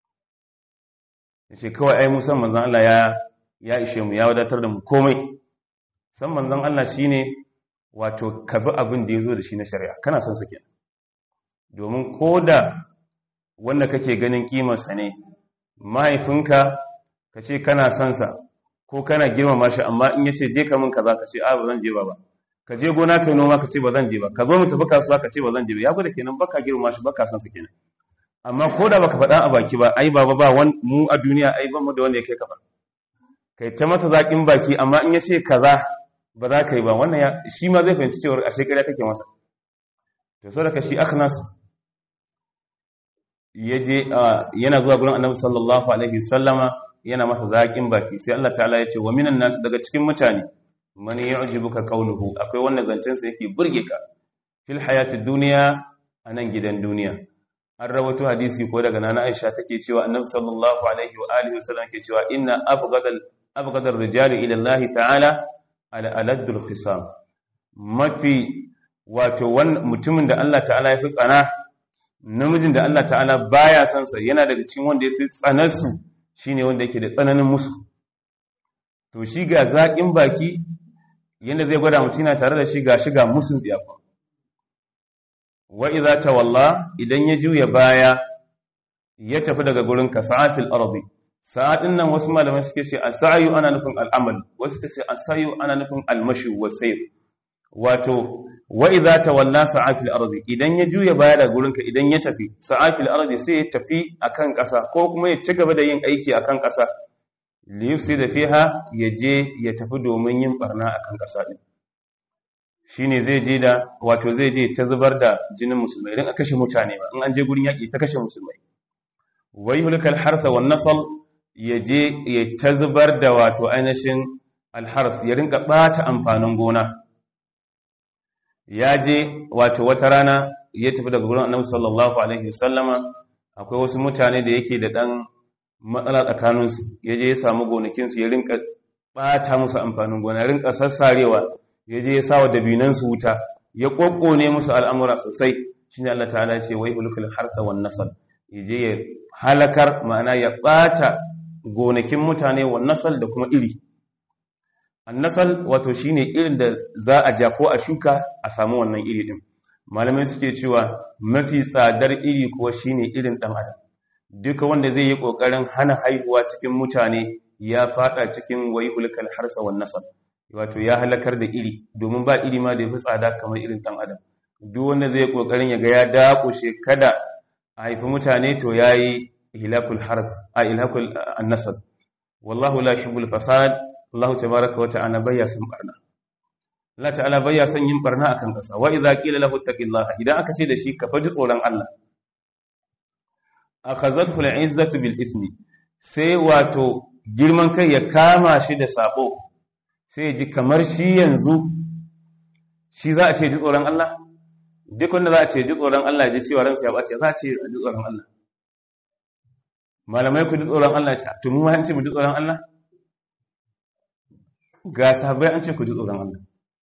ya ce kawai ai mu san manzon Allah ya ya ishe mu ya wadatar da mu komai san manzon Allah shine wato ka bi abin da ya zo da shi na shari'a kana son su ke domin ko da wanda kake ganin kimarsa ne mahaifinka ka ce kana son sa ko kana girmama shi amma in ya ce je ka min kaza ka ce a ba zan je ba ba ka je gona kai noma ka ce ba zan je ba ka zo mu tafi kasuwa ka ce ba zan je ba ya gwada kenan baka girmama shi baka son sa kenan amma ko da baka faɗa a baki ba ai baba ba mu a duniya ai ban mu da wanda ya kai ka ba kai ta masa zaƙin baki amma in ya ce kaza ba za ka yi ba wannan shi ma zai fahimci cewar a shekara kake masa to sau daga shi akhnas ya je yana zuwa gurin annabi sallallahu alaihi sallama yana masa zaƙin baki sai Allah ta'ala ya ce wa minan nasu daga cikin mutane man yu'jibuka qawluhu akwai wannan zancen sa yake burge ka fil hayatid dunya anan gidan duniya an rawaito hadisi ko daga nana Aisha take cewa annabi sallallahu alaihi wa alihi wasallam ke cewa inna abghadal abghadar rijali ila Allah ta'ala al'aladdul khisam mafi wato mutumin da Allah ta'ala ya fi tsana namijin da Allah ta'ala baya son sa yana daga cikin wanda ya fi tsanarsu shine wanda yake da tsananin musu to shi ga zaƙin baki yanda zai gwada mutum yana tare da shi ga shi ga musun tsiyafa wa idza tawalla idan ya juya baya ya tafi daga gurin ka sa'atil ardi sa'adin nan wasu malamai suke ce as-sa'yu ana nufin al'amal wasu suke ce as-sa'yu ana nufin al-mashi wa sayr wato wa idza tawalla sa'afil ardi idan ya juya baya daga gurin ka idan ya tafi sa'afil ardi sai ya tafi akan ƙasa ko kuma ya ci gaba da yin aiki akan ƙasa liyufsida fiha ya je ya tafi domin yin barna akan ƙasa din shine zai je da wato zai je ta zubar da jinin musulmai idan aka kashe mutane ba in an je gurin yaƙi ta kashe musulmai wai hulkal harsa wan nasal ya je ya ta zubar da wato ainihin alharf ya rinka bata amfanin gona ya je wato wata rana ya tafi daga gurin annabi sallallahu alaihi wasallama akwai wasu mutane da yake da dan matsala tsakaninsu ya je ya samu gonakinsu ya rinka bata musu amfanin gona ya rinka sassarewa ya je ya sa wa dabinansu wuta ya kokkone musu al'amura sosai shi ne Allah ta'ala ce wai ulukul harsa wan nasal ya je ya halakar ma'ana ya ɓata gonakin mutane wan nasal da kuma iri annasal wato shine irin da za a ja ko a shuka a samu wannan iri din malamai suke cewa mafi tsadar iri kuwa shine irin dan adam duka wanda zai yi kokarin hana haihuwa cikin mutane ya fada cikin wai ulukul harsa wan nasal wato ya halakar da iri domin ba iri ma da ya fi tsada kamar irin ɗan adam duk wanda zai kokarin ya ga ya dakushe kada a haifi mutane to ya yi ilakul harf a ilakul annasab wallahu la yuhibbul fasad Allah tabaraka wa ta'ala bayya san barna Allah ta'ala bayya san yin barna akan kasa wa idza qila lahu taqillaha idan aka ce da shi ka faji tsoron Allah akhazathu al'izzatu bil ithmi sai wato girman kai ya kama shi da sabo sai ji kamar shi yanzu shi za a ce ji tsoron Allah duk wanda za a ce ji tsoron Allah ji cewa ransa ya bace za a ce ji tsoron Allah malamai ku ji tsoron Allah ce to mu an ce mu ji tsoron Allah ga sahabbai an ce ku ji tsoron Allah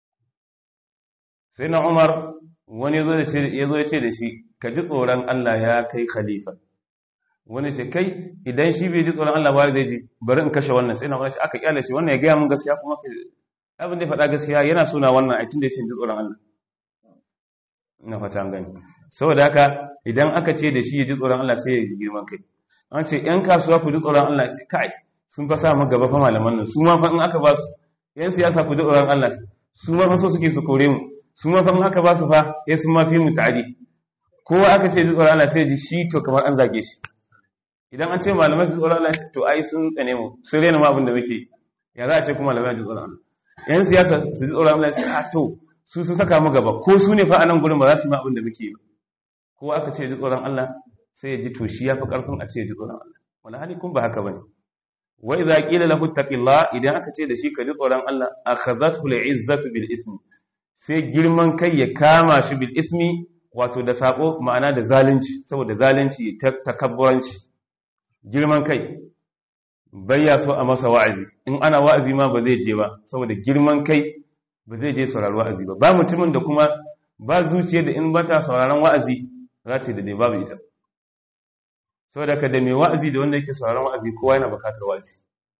sai na Umar wani ya zo ya ce da shi ka ji tsoron Allah ya kai khalifa wani ce kai idan shi bai ji tsoron Allah ba zai ji bari in kashe wannan sai na wani ce aka kyale shi wannan ya gaya mun gaskiya kuma abin da ya faɗa gaskiya yana suna wannan aitin da ya ce ji tsoron Allah ina fata an gani saboda haka idan aka ce da shi ya ji tsoron Allah sai ya ji girman kai an ce yan kasuwa ku ji tsoron Allah ce kai sun fa sa mu gaba fa malaman nan su ma fa in aka ba su yan siyasa ku ji tsoron Allah su ma fa so suke su kore mu su ma fa in aka ba su fa ya sun ma fi mu ta'adi kowa aka ce ji tsoron Allah sai ji shi to kamar an zage shi idan an ce malamai su tsoron Allah to ai sun tsane mu sun rena ma abin da muke ya za a ce kuma malamai ji tsoron Allah yan siyasa su ji tsoron Allah a to su sun saka mu gaba ko su ne fa a nan gurin ba za su yi ma abin da muke ba ko aka ce ji tsoron Allah sai ya ji to shi ya fi karfin a ce ji tsoron Allah wala hali kun ba haka bane wa idza qila lahu taqillah idan aka ce da shi ka ji tsoron Allah akhadhathu al'izzatu bil ithmi sai girman kai ya kama shi bil ithmi wato da sako ma'ana da zalunci saboda zalunci ta takabburanci girman kai bayya so a masa wa'azi in ana wa'azi ma ba zai je ba saboda girman kai ba zai je sauraron wa'azi ba ba mutumin da kuma ba zuciya da in bata sauraron wa'azi za ta yi da ne babu ita saboda ka da mai wa'azi da wanda yake sauraron wa'azi kowa yana bukatar wa'azi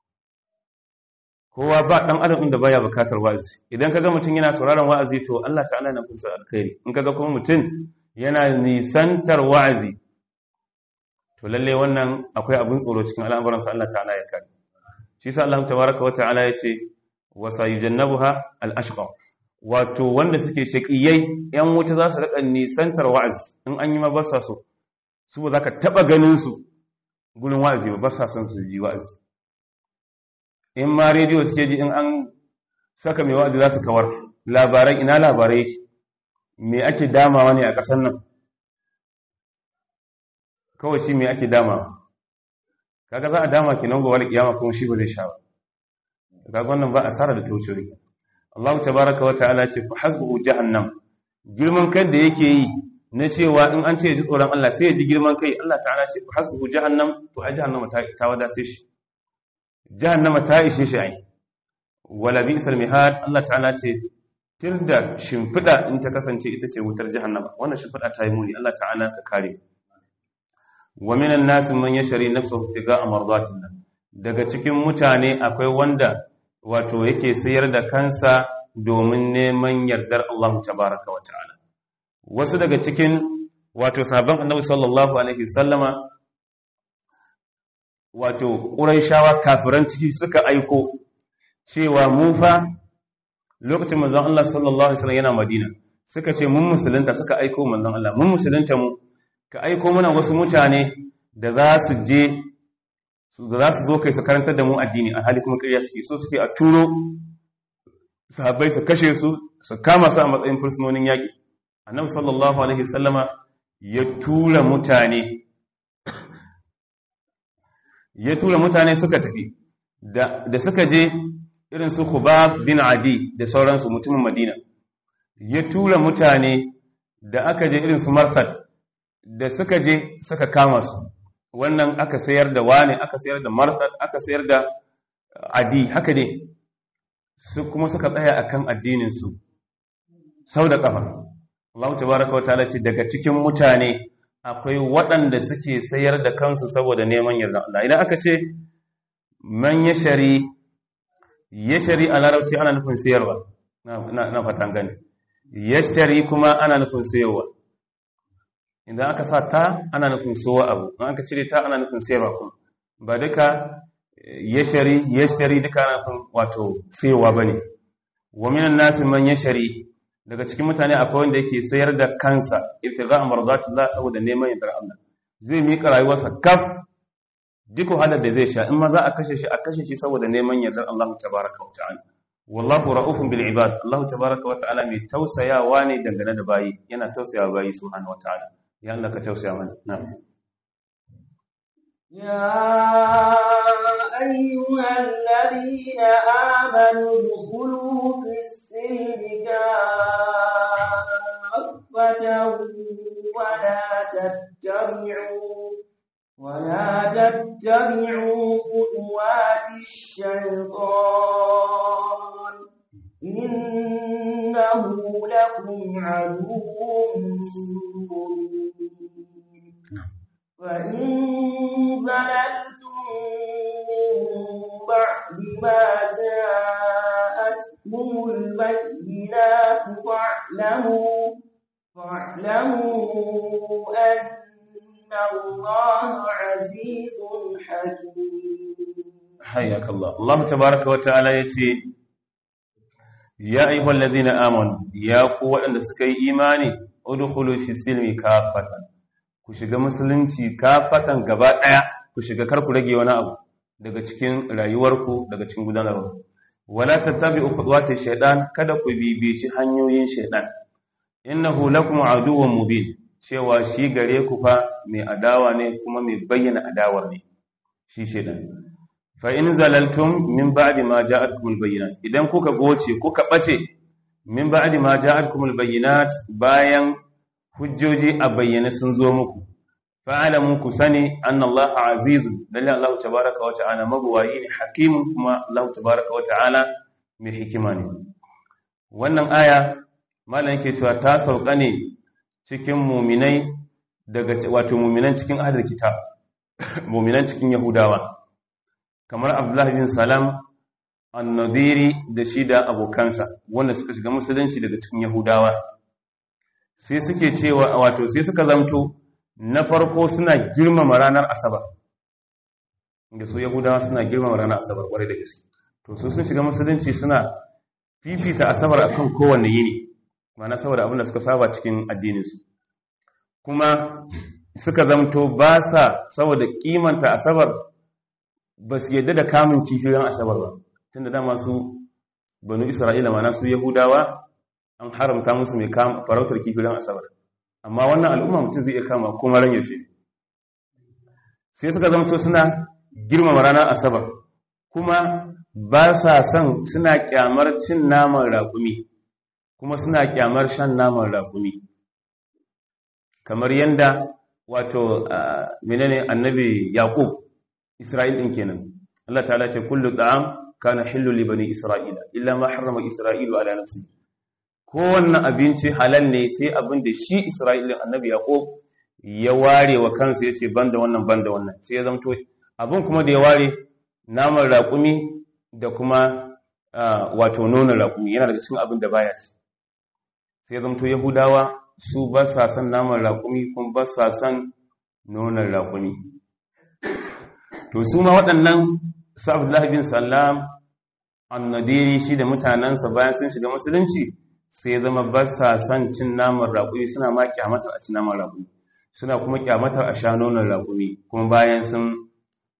kowa ba dan adam inda baya bukatar wa'azi idan kaga mutum yana sauraron wa'azi to Allah ta'ala yana kusa alkhairi in kaga kuma mutum yana nisantar wa'azi to lalle wannan akwai abin tsoro cikin al'amuran sa Allah ta'ala ya kare shi yasa Allah tabaaraka wa ta'ala ya ce wa sayujannabuha al-ashqa wato wanda suke shaqiyai yan wuta za su rika nisantar wa'azi in an yi ma ba sa so su ba za ka taɓa ganin su gurin wa'azi ba ba sa son su ji wa'azi in ma rediyo suke ji in an saka mai wa'azi za su kawar labarai ina labarai me ake damawa ne a ƙasar nan kawai shi me ake damawa kaga za a dama ki nan gobe kiyama kuma shi ba zai sha ba kaga wannan ba asara da tauce rike Allah tabaraka wa ta'ala ce fa hasbuhu jahannam girman kan da yake yi na cewa in an ce ji tsoron Allah sai ya ji girman kai Allah ta'ala ce hasbuhu jahannam to a jahannama ta ta wadace shi jahannama ta ishe shi ai wala bi isal mihad Allah ta'ala ce tilda shimfida in ta kasance ita ce wutar jahannama wannan shimfida ta yi muni Allah ta'ala ka kare wa minan nas man yashri nafsuhu tiga mardatillah daga cikin mutane akwai wanda wato yake sayar da kansa domin neman yardar Allah tabaraka wa ta'ala wasu daga cikin wato sabon annabi sallallahu alaihi sallama wato ƙuraishawa kafiran ciki suka aiko cewa mu fa lokacin manzon Allah sallallahu alaihi wasallam yana Madina suka ce mun musulunta suka aiko manzon Allah mun musulunta mu ka aiko mana wasu mutane da za su je za su zo kai su karantar da mu addini a hali kuma ƙarya suke so suke a turo sahabbai su kashe su su kama su a matsayin fursunonin yaƙi annabi sallallahu alaihi wasallama ya tura mutane ya tura mutane suka tafi da suka je irin su Khubab bin Adi da sauransu mutumin Madina ya tura mutane da aka je irin su Marfad da suka je suka kama su wannan aka sayar da wane aka sayar da Marfad aka sayar da Adi haka ne su kuma suka tsaya akan addinin su sau da kafa Allah tabaraka wa ta'ala ce daga cikin mutane akwai waɗanda suke sayar da kansu saboda neman yarda Allah idan aka ce man yashari yashari a larabci ana nufin sayarwa na fatan gani yashtari kuma ana nufin sayarwa idan aka sa ta ana nufin sowa abu idan aka cire ta ana nufin sayarwa kuma ba duka yashari yashtari duka ana nufin wato sayarwa bane wa minan nasi man yashari daga cikin mutane akwai wanda yake sayar da kansa ibtigha mardatullah saboda neman yardar Allah zai mika rayuwarsa kaf duk wahalar da zai sha in ma za a kashe shi a kashe shi saboda neman yardar Allah tabaraka wa ta'ala wallahu ra'ufun bil ibad Allah tabaraka wa ta'ala mai tausayawa ne dangane da bayi yana tausayawa bayi subhanahu wa ta'ala ya Allah ka tausaya mana na'am يا أيها الذين آمنوا ادخلوا في السلم كافة ولا تتبعوا ولا تتبعوا خطوات الشيطان إنه لكم عدو مبين فإن زللتم من بعد ما جاءتكم البينات فاعلموا فاعلموا أن الله عزيز حكيم حياك الله الله تبارك وتعالى يتي يا أيها الذين آمنوا يا قوة أن سكي إيماني ادخلوا في السلم كافة ku shiga musulunci kafatan gaba ɗaya ku shiga kar ku rage wani abu daga cikin rayuwarku daga cikin gudanarwa wala tattabi'u khutuwati shaytan kada ku bibici hanyoyin shaytan innahu lakum aduwwun mubin cewa shi gare ku fa mai adawa ne kuma mai bayyana adawar ne shi shaytan fa in zalaltum min ba'di ma ja'atkumul bayyinat idan kuka goce kuka bace min ba'di ma ja'atkumul bayyinat bayan hujjoji a bayyane sun zo muku fa'alamu ku sani anna Allah azizun lalle Allah tabaraka wa ta'ala magwayi ne hakimun kuma Allah tabaraka wa ta'ala mai hikima ne wannan aya malam yake cewa ta sauka ne cikin muminai daga wato muminan cikin ahlul kitab muminan cikin yahudawa kamar Abdullah bin Salam an-Nadiri da shi da abokansa wanda suka shiga musulunci daga cikin yahudawa sai suke cewa wato sai suka zamto na farko suna girmama ranar asabar da su yahudawa suna girmama ranar asabar kwarai da gaske to su sun shiga musulunci suna fifita asabar akan kowanne yini ma'ana saboda abin da suka saba cikin addininsu kuma suka zamto ba sa saboda kimanta asabar ba su yadda da kamun kifiyoyin asabar ba tunda dama su banu isra'ila ma'ana su yahudawa an haramta musu mai farautar kifirin asabar amma wannan al'umma mutum zai iya kama kuma ran yaushe sai suka zama suna girmama ranar asabar kuma ba sa son suna kyamar cin naman raƙumi kuma suna kyamar shan naman raƙumi kamar yadda wato menene annabi yaqub isra'il din kenan Allah ta'ala ce kullu ta'am kana hillu li bani isra'ila illa ma harrama isra'ilu ala nafsihi kowanne abinci halal ne sai abin da shi Isra'ilin annabi Yaƙob ya ware wa kansa ya ce ban da wannan ban da wannan sai ya zamto abin kuma da ya ware naman raƙumi da kuma wato nonon raƙumi yana daga cikin abin da baya ci sai ya zamto Yahudawa su ba sa son naman raƙumi kuma ba sa son nonon raƙumi to su ma waɗannan su Abdullahi bin Salam annadiri shi da mutanensa bayan sun shiga musulunci sai ya zama ba sa son cin naman raƙumi suna ma kyamatar a cin naman raƙumi suna kuma kyamatar a sha nonon raƙumi kuma bayan sun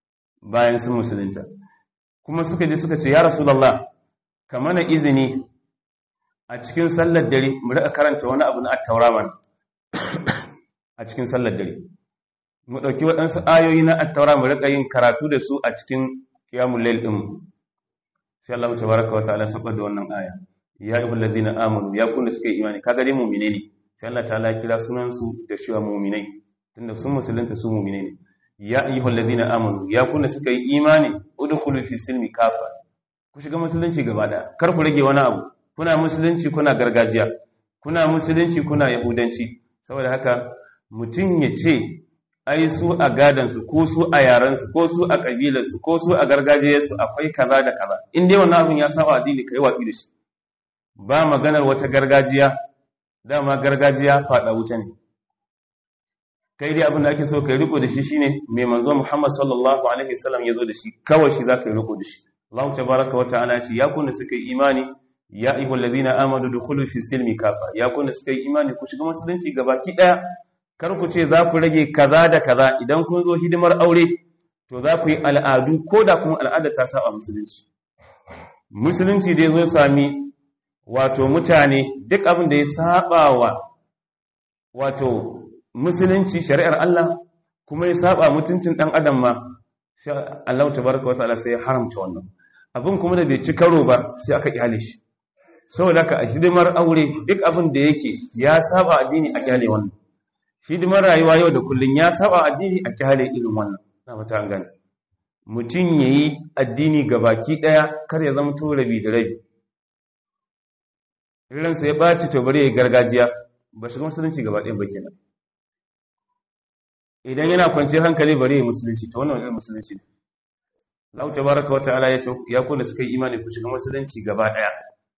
bayan sun musulunta kuma suka je suka ce ya rasulullah ka mana izini a cikin sallar dare mu rika karanta wani abu na at-taura mana a cikin sallar dare mu dauki waɗansu ayoyi na at-taura mu rika yin karatu da su a cikin qiyamul layl din sai Allah tabaraka wa ta'ala sabar da wannan aya ya ayyuhal ladina amanu ya kunna suka yi imani kaga dai mu'mine ne sai Allah ta'ala kira sunan su da cewa mu'minai tunda sun musulunta su mu'mine ne ya ayyuhal ladina amanu ya kunna suka yi imani udkhulu fi silmi kafa ku shiga musulunci gaba daya kar ku rage wani abu kuna musulunci kuna gargajiya kuna musulunci kuna yahudanci saboda haka mutum ya ce ai su a gadansu ko su a yarensu ko su a ƙabilarsu ko su a gargajiyarsu akwai kaza da kaza in dai wannan abin ya saba addini kai watsi da shi ba maganar wata gargajiya dama gargajiya faɗa wuta ne kai dai abin da ake so kai riko da shi shine mai manzo Muhammad sallallahu alaihi wasallam ya zo da shi kawai shi zaka yi riko da shi Allah tabaraka wa ta'ala ya ce ya kunna suka yi imani ya ayyuhal ladina amanu dukhulu fi silmi kafa ya kunna suka yi imani ku shiga musulunci gabaki daya kar ku ce za ku rage kaza da kaza idan kun zo hidimar aure to za ku yi al'adu ko da kuma al'ada ta saba musulunci musulunci da ya zo sami wato mutane duk abin da ya saba wa wato musulunci shari'ar Allah kuma ya saba mutuncin dan adam ma Allah tabaraka wataala sai ya haramta wannan abin kuma da bai ci karo ba sai aka kyale shi saboda ka a hidimar aure duk abin da yake ya saba addini a kyale wannan hidimar rayuwa yau da kullun ya saba addini a kyale irin wannan na mata an gane mutum yayi addini gabaki daya kar ya zama to rabi da rabi irin sai ya baci to bari ya gargajiya ba shiga musulunci gaba ɗaya ba kenan idan yana kwanciyar hankali bari ya musulunci to wannan irin musulunci ne Allah tabaraka wa ta'ala ya ce ya kula suka yi imani ku shiga musulunci gaba daya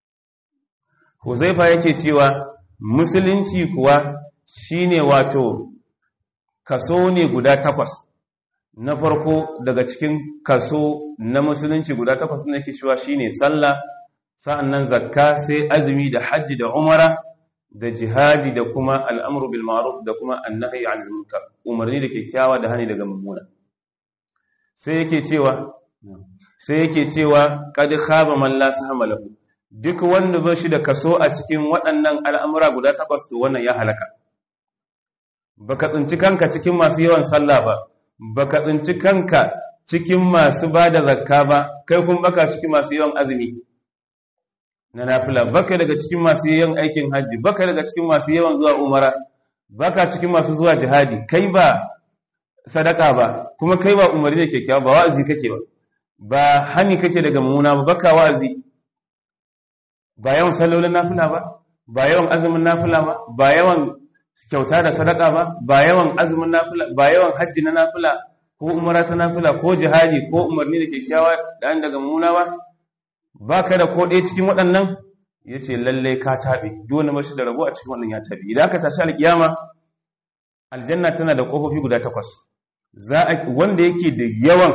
Huzaifa yake cewa musulunci kuwa shine wato kaso ne guda takwas na farko daga cikin kaso na musulunci guda takwas ne yake cewa shine sallah sa'annan zakka sai azumi da hajji da umara da jihadi da kuma al'amru bil ma'ruf da kuma annahi 'anil munkar umarni da kyakkyawa da hani daga mummuna sai yake cewa sai yake cewa kad khaba man la sahama lahu duk wanda ba shi da kaso a cikin waɗannan al'amura guda takwas to wannan ya halaka baka tsinci kanka cikin masu yawan sallah ba baka tsinci kanka cikin masu bada zakka ba kai kun baka cikin masu yawan azumi na nafila baka daga cikin masu yawan aikin hajji baka daga cikin masu yawan zuwa umara baka cikin masu zuwa jihadi kai ba sadaka ba kuma kai ba umarni da kyakkyawa ba wa'azi kake ba ba hani kake daga mummuna ba baka wa'azi ba yawan sallolin nafila ba ba yawan azumin nafila ba ba yawan kyauta da sadaka ba ba yawan azumin nafila ba yawan hajji na nafila ko umara ta nafila ko jihadi ko umarni da kyakkyawa da daga mummuna ba baka da ko ɗaya cikin waɗannan yace lalle ka tabe duk wanda mashi da rabo a cikin wannan ya tabe idan aka tashi alkiyama aljanna tana da kofofi guda takwas za a wanda yake da yawan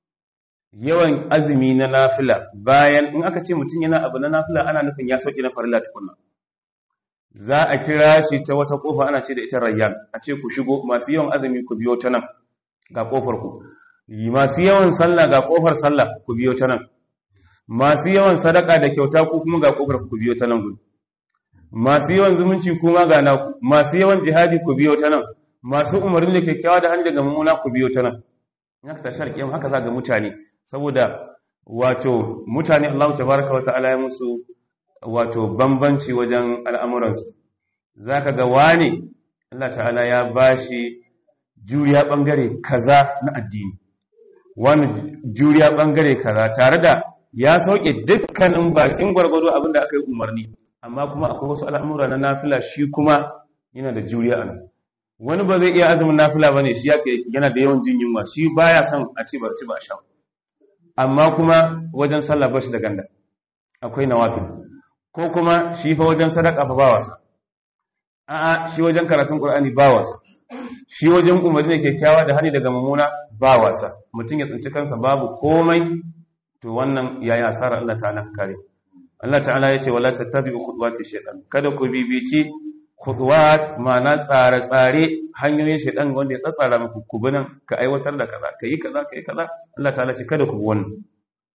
yawan azumi na nafila bayan in aka ce mutum yana abu na nafila ana nufin ya sauki na farilla tukunna za a kira shi ta wata kofa ana ce da ita rayyan a ce ku shigo masu yawan azumi ku biyo ta nan ga kofar ku masu yawan sallah ga kofar sallah ku biyo ta nan masu yawan sadaka da kyauta ku kuma ga kofar ku biyo ta nan gudu masu yawan zumunci kuma ga naku masu yawan jihadi ku biyo ta nan masu umarni da kyakkyawa da hannu daga mummuna ku biyo ta nan in aka tashi alƙiyam haka za ga mutane saboda wato mutane Allah tabaraka wata'ala ya musu wato bambanci wajen al'amuransu zaka ga wani Allah ta'ala ya bashi juriya bangare kaza na addini wani juriya bangare kaza tare da ya sauke dukkanin bakin gwargwado abinda aka yi umarni amma kuma akwai wasu al'amura na nafila shi kuma yana da juriya a nan wani ba zai iya azumin nafila ba ne shi yana da yawan jin yunwa shi baya son a ce barci ba sha amma kuma wajen sallah ba shi da ganda akwai nawafil ko kuma shi fa wajen sadaka fa ba wasa a'a shi wajen karatun qur'ani ba wasa shi wajen umarni da kyakkyawa da hani daga mummuna ba wasa mutum ya tsinci kansa babu komai to wannan yayi asara Allah ta'ala kare Allah ta'ala ya ce wala tattabi'u khutuwati shaytan kada ku bibici khudwat ma'ana tsare-tsare hanyoyin shaidan wanda ya tsatsara muku kubunan ka aiwatar da kaza ka yi kaza ka yi kaza Allah ta'ala ce kada ku bi wannan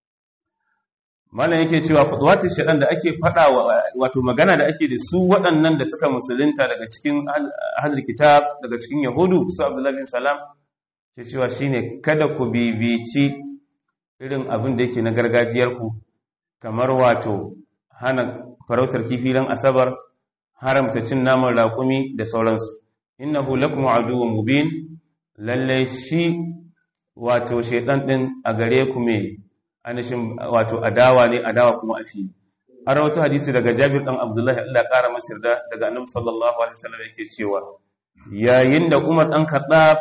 malam yake cewa khudwatin shaidan da ake fada wato magana da ake da su waɗannan da suka musulunta daga cikin ahlul kitab daga cikin yahudu su abdullahi bin salam ke cewa shine kada ku bibici irin abin da yake na gargajiyar ku kamar wato hana farautar kifi ran asabar haramta cin naman raƙumi da sauransu innahu lakum aduwwun mubin lalle shi wato shaytan din a gare ku me anashin wato adawa ne adawa kuma a fili an rawaito hadisi daga Jabir dan Abdullahi Allah ya kara masa yarda daga Annabi sallallahu alaihi wasallam yake cewa yayin da Umar dan Khattab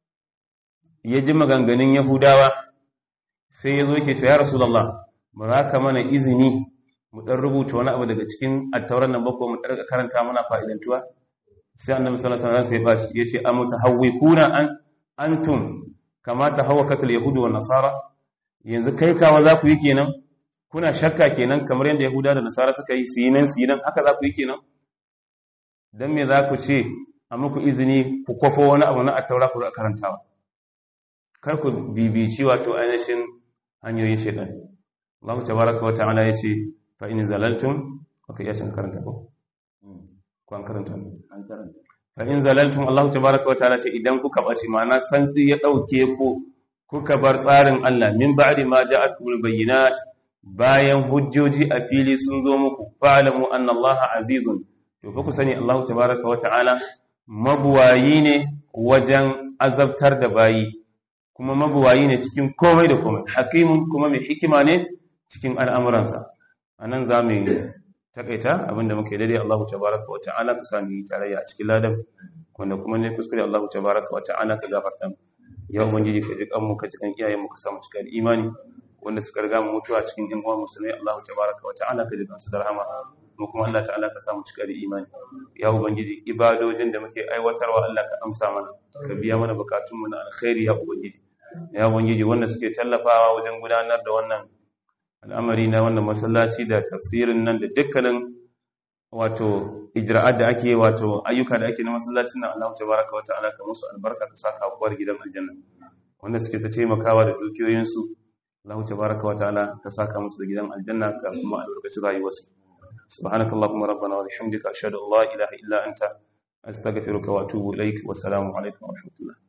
ya ji maganganun Yahudawa sai ya zo yake cewa ya Rasulullah ba za ka mana izini mu dan rubuta wani abu daga cikin attauran nan bako mu darga karanta mana fa'idantuwa sai Annabi sallallahu alaihi wasallam sai ya ce amutahawwikuna an antum kama tahawwakatul yahudu wan nasara yanzu kai kawa za ku yi kenan kuna shakka kenan kamar yadda yahuda da nasara suka yi su yi nan su yi nan haka za ku yi kenan don me za ku ce a muku izini ku kwafo wani abu na attaura ku karantawa kar ku bibici wato ainihin hanyoyin shaidan Allah tabaraka wa ta'ala ya ce fa in zalaltum aka iya cin karanta ko ko an karanta an karanta fa in zalaltum Allah tabaraka wa ta'ala ce idan kuka bace ma'ana santsi ya dauke ku kuka bar tsarin Allah min ba'di ma ja'atul bayyinat bayan hujjoji a fili sun zo muku fa'lamu anna Allah azizun to fa ku sani Allah tabaaraka wa ta'ala mabuwayi ne wajen azabtar da bayi kuma mabuwayi ne cikin komai da komai hakimun kuma mai hikima ne cikin al'amuransa anan za mu takaita abinda muke daidai Allah tabaaraka wa ta'ala ka sami tarayya a cikin ladan wanda kuma ne kuskure Allah tabaaraka wa ta'ala ka gafarta mu ya ubangiji ka ji kanmu ka ji kan iyayen mu ka samu cika da imani wanda suka riga mu mutuwa cikin yan uwan musulmai Allah tabaraka wa ta'ala ka ji kansu da rahama mu kuma Allah ta'ala ka samu cika da imani ya ubangiji ibadojin da muke aiwatarwa Allah ka amsa mana ka biya mana bukatun mu na alkhairi ya ubangiji ya ubangiji wanda suke tallafawa wajen gudanar da wannan al'amari na wannan masallaci da tafsirin nan da dukkanin wato ijra'at da ake wato ayyuka da ake na masallacin nan Allah tabaraka wa ta'ala ka musu albarka ka saka kuwar gidan aljanna wanda suke ta taimakawa da dukiyoyinsu Allah tabaraka wa ta'ala ka saka musu da gidan aljanna ka kuma albarkaci rayuwarsu subhanakallahumma rabbana wa bihamdika ashhadu an la ilaha illa anta astaghfiruka wa atubu ilaik wa assalamu alaikum wa rahmatullah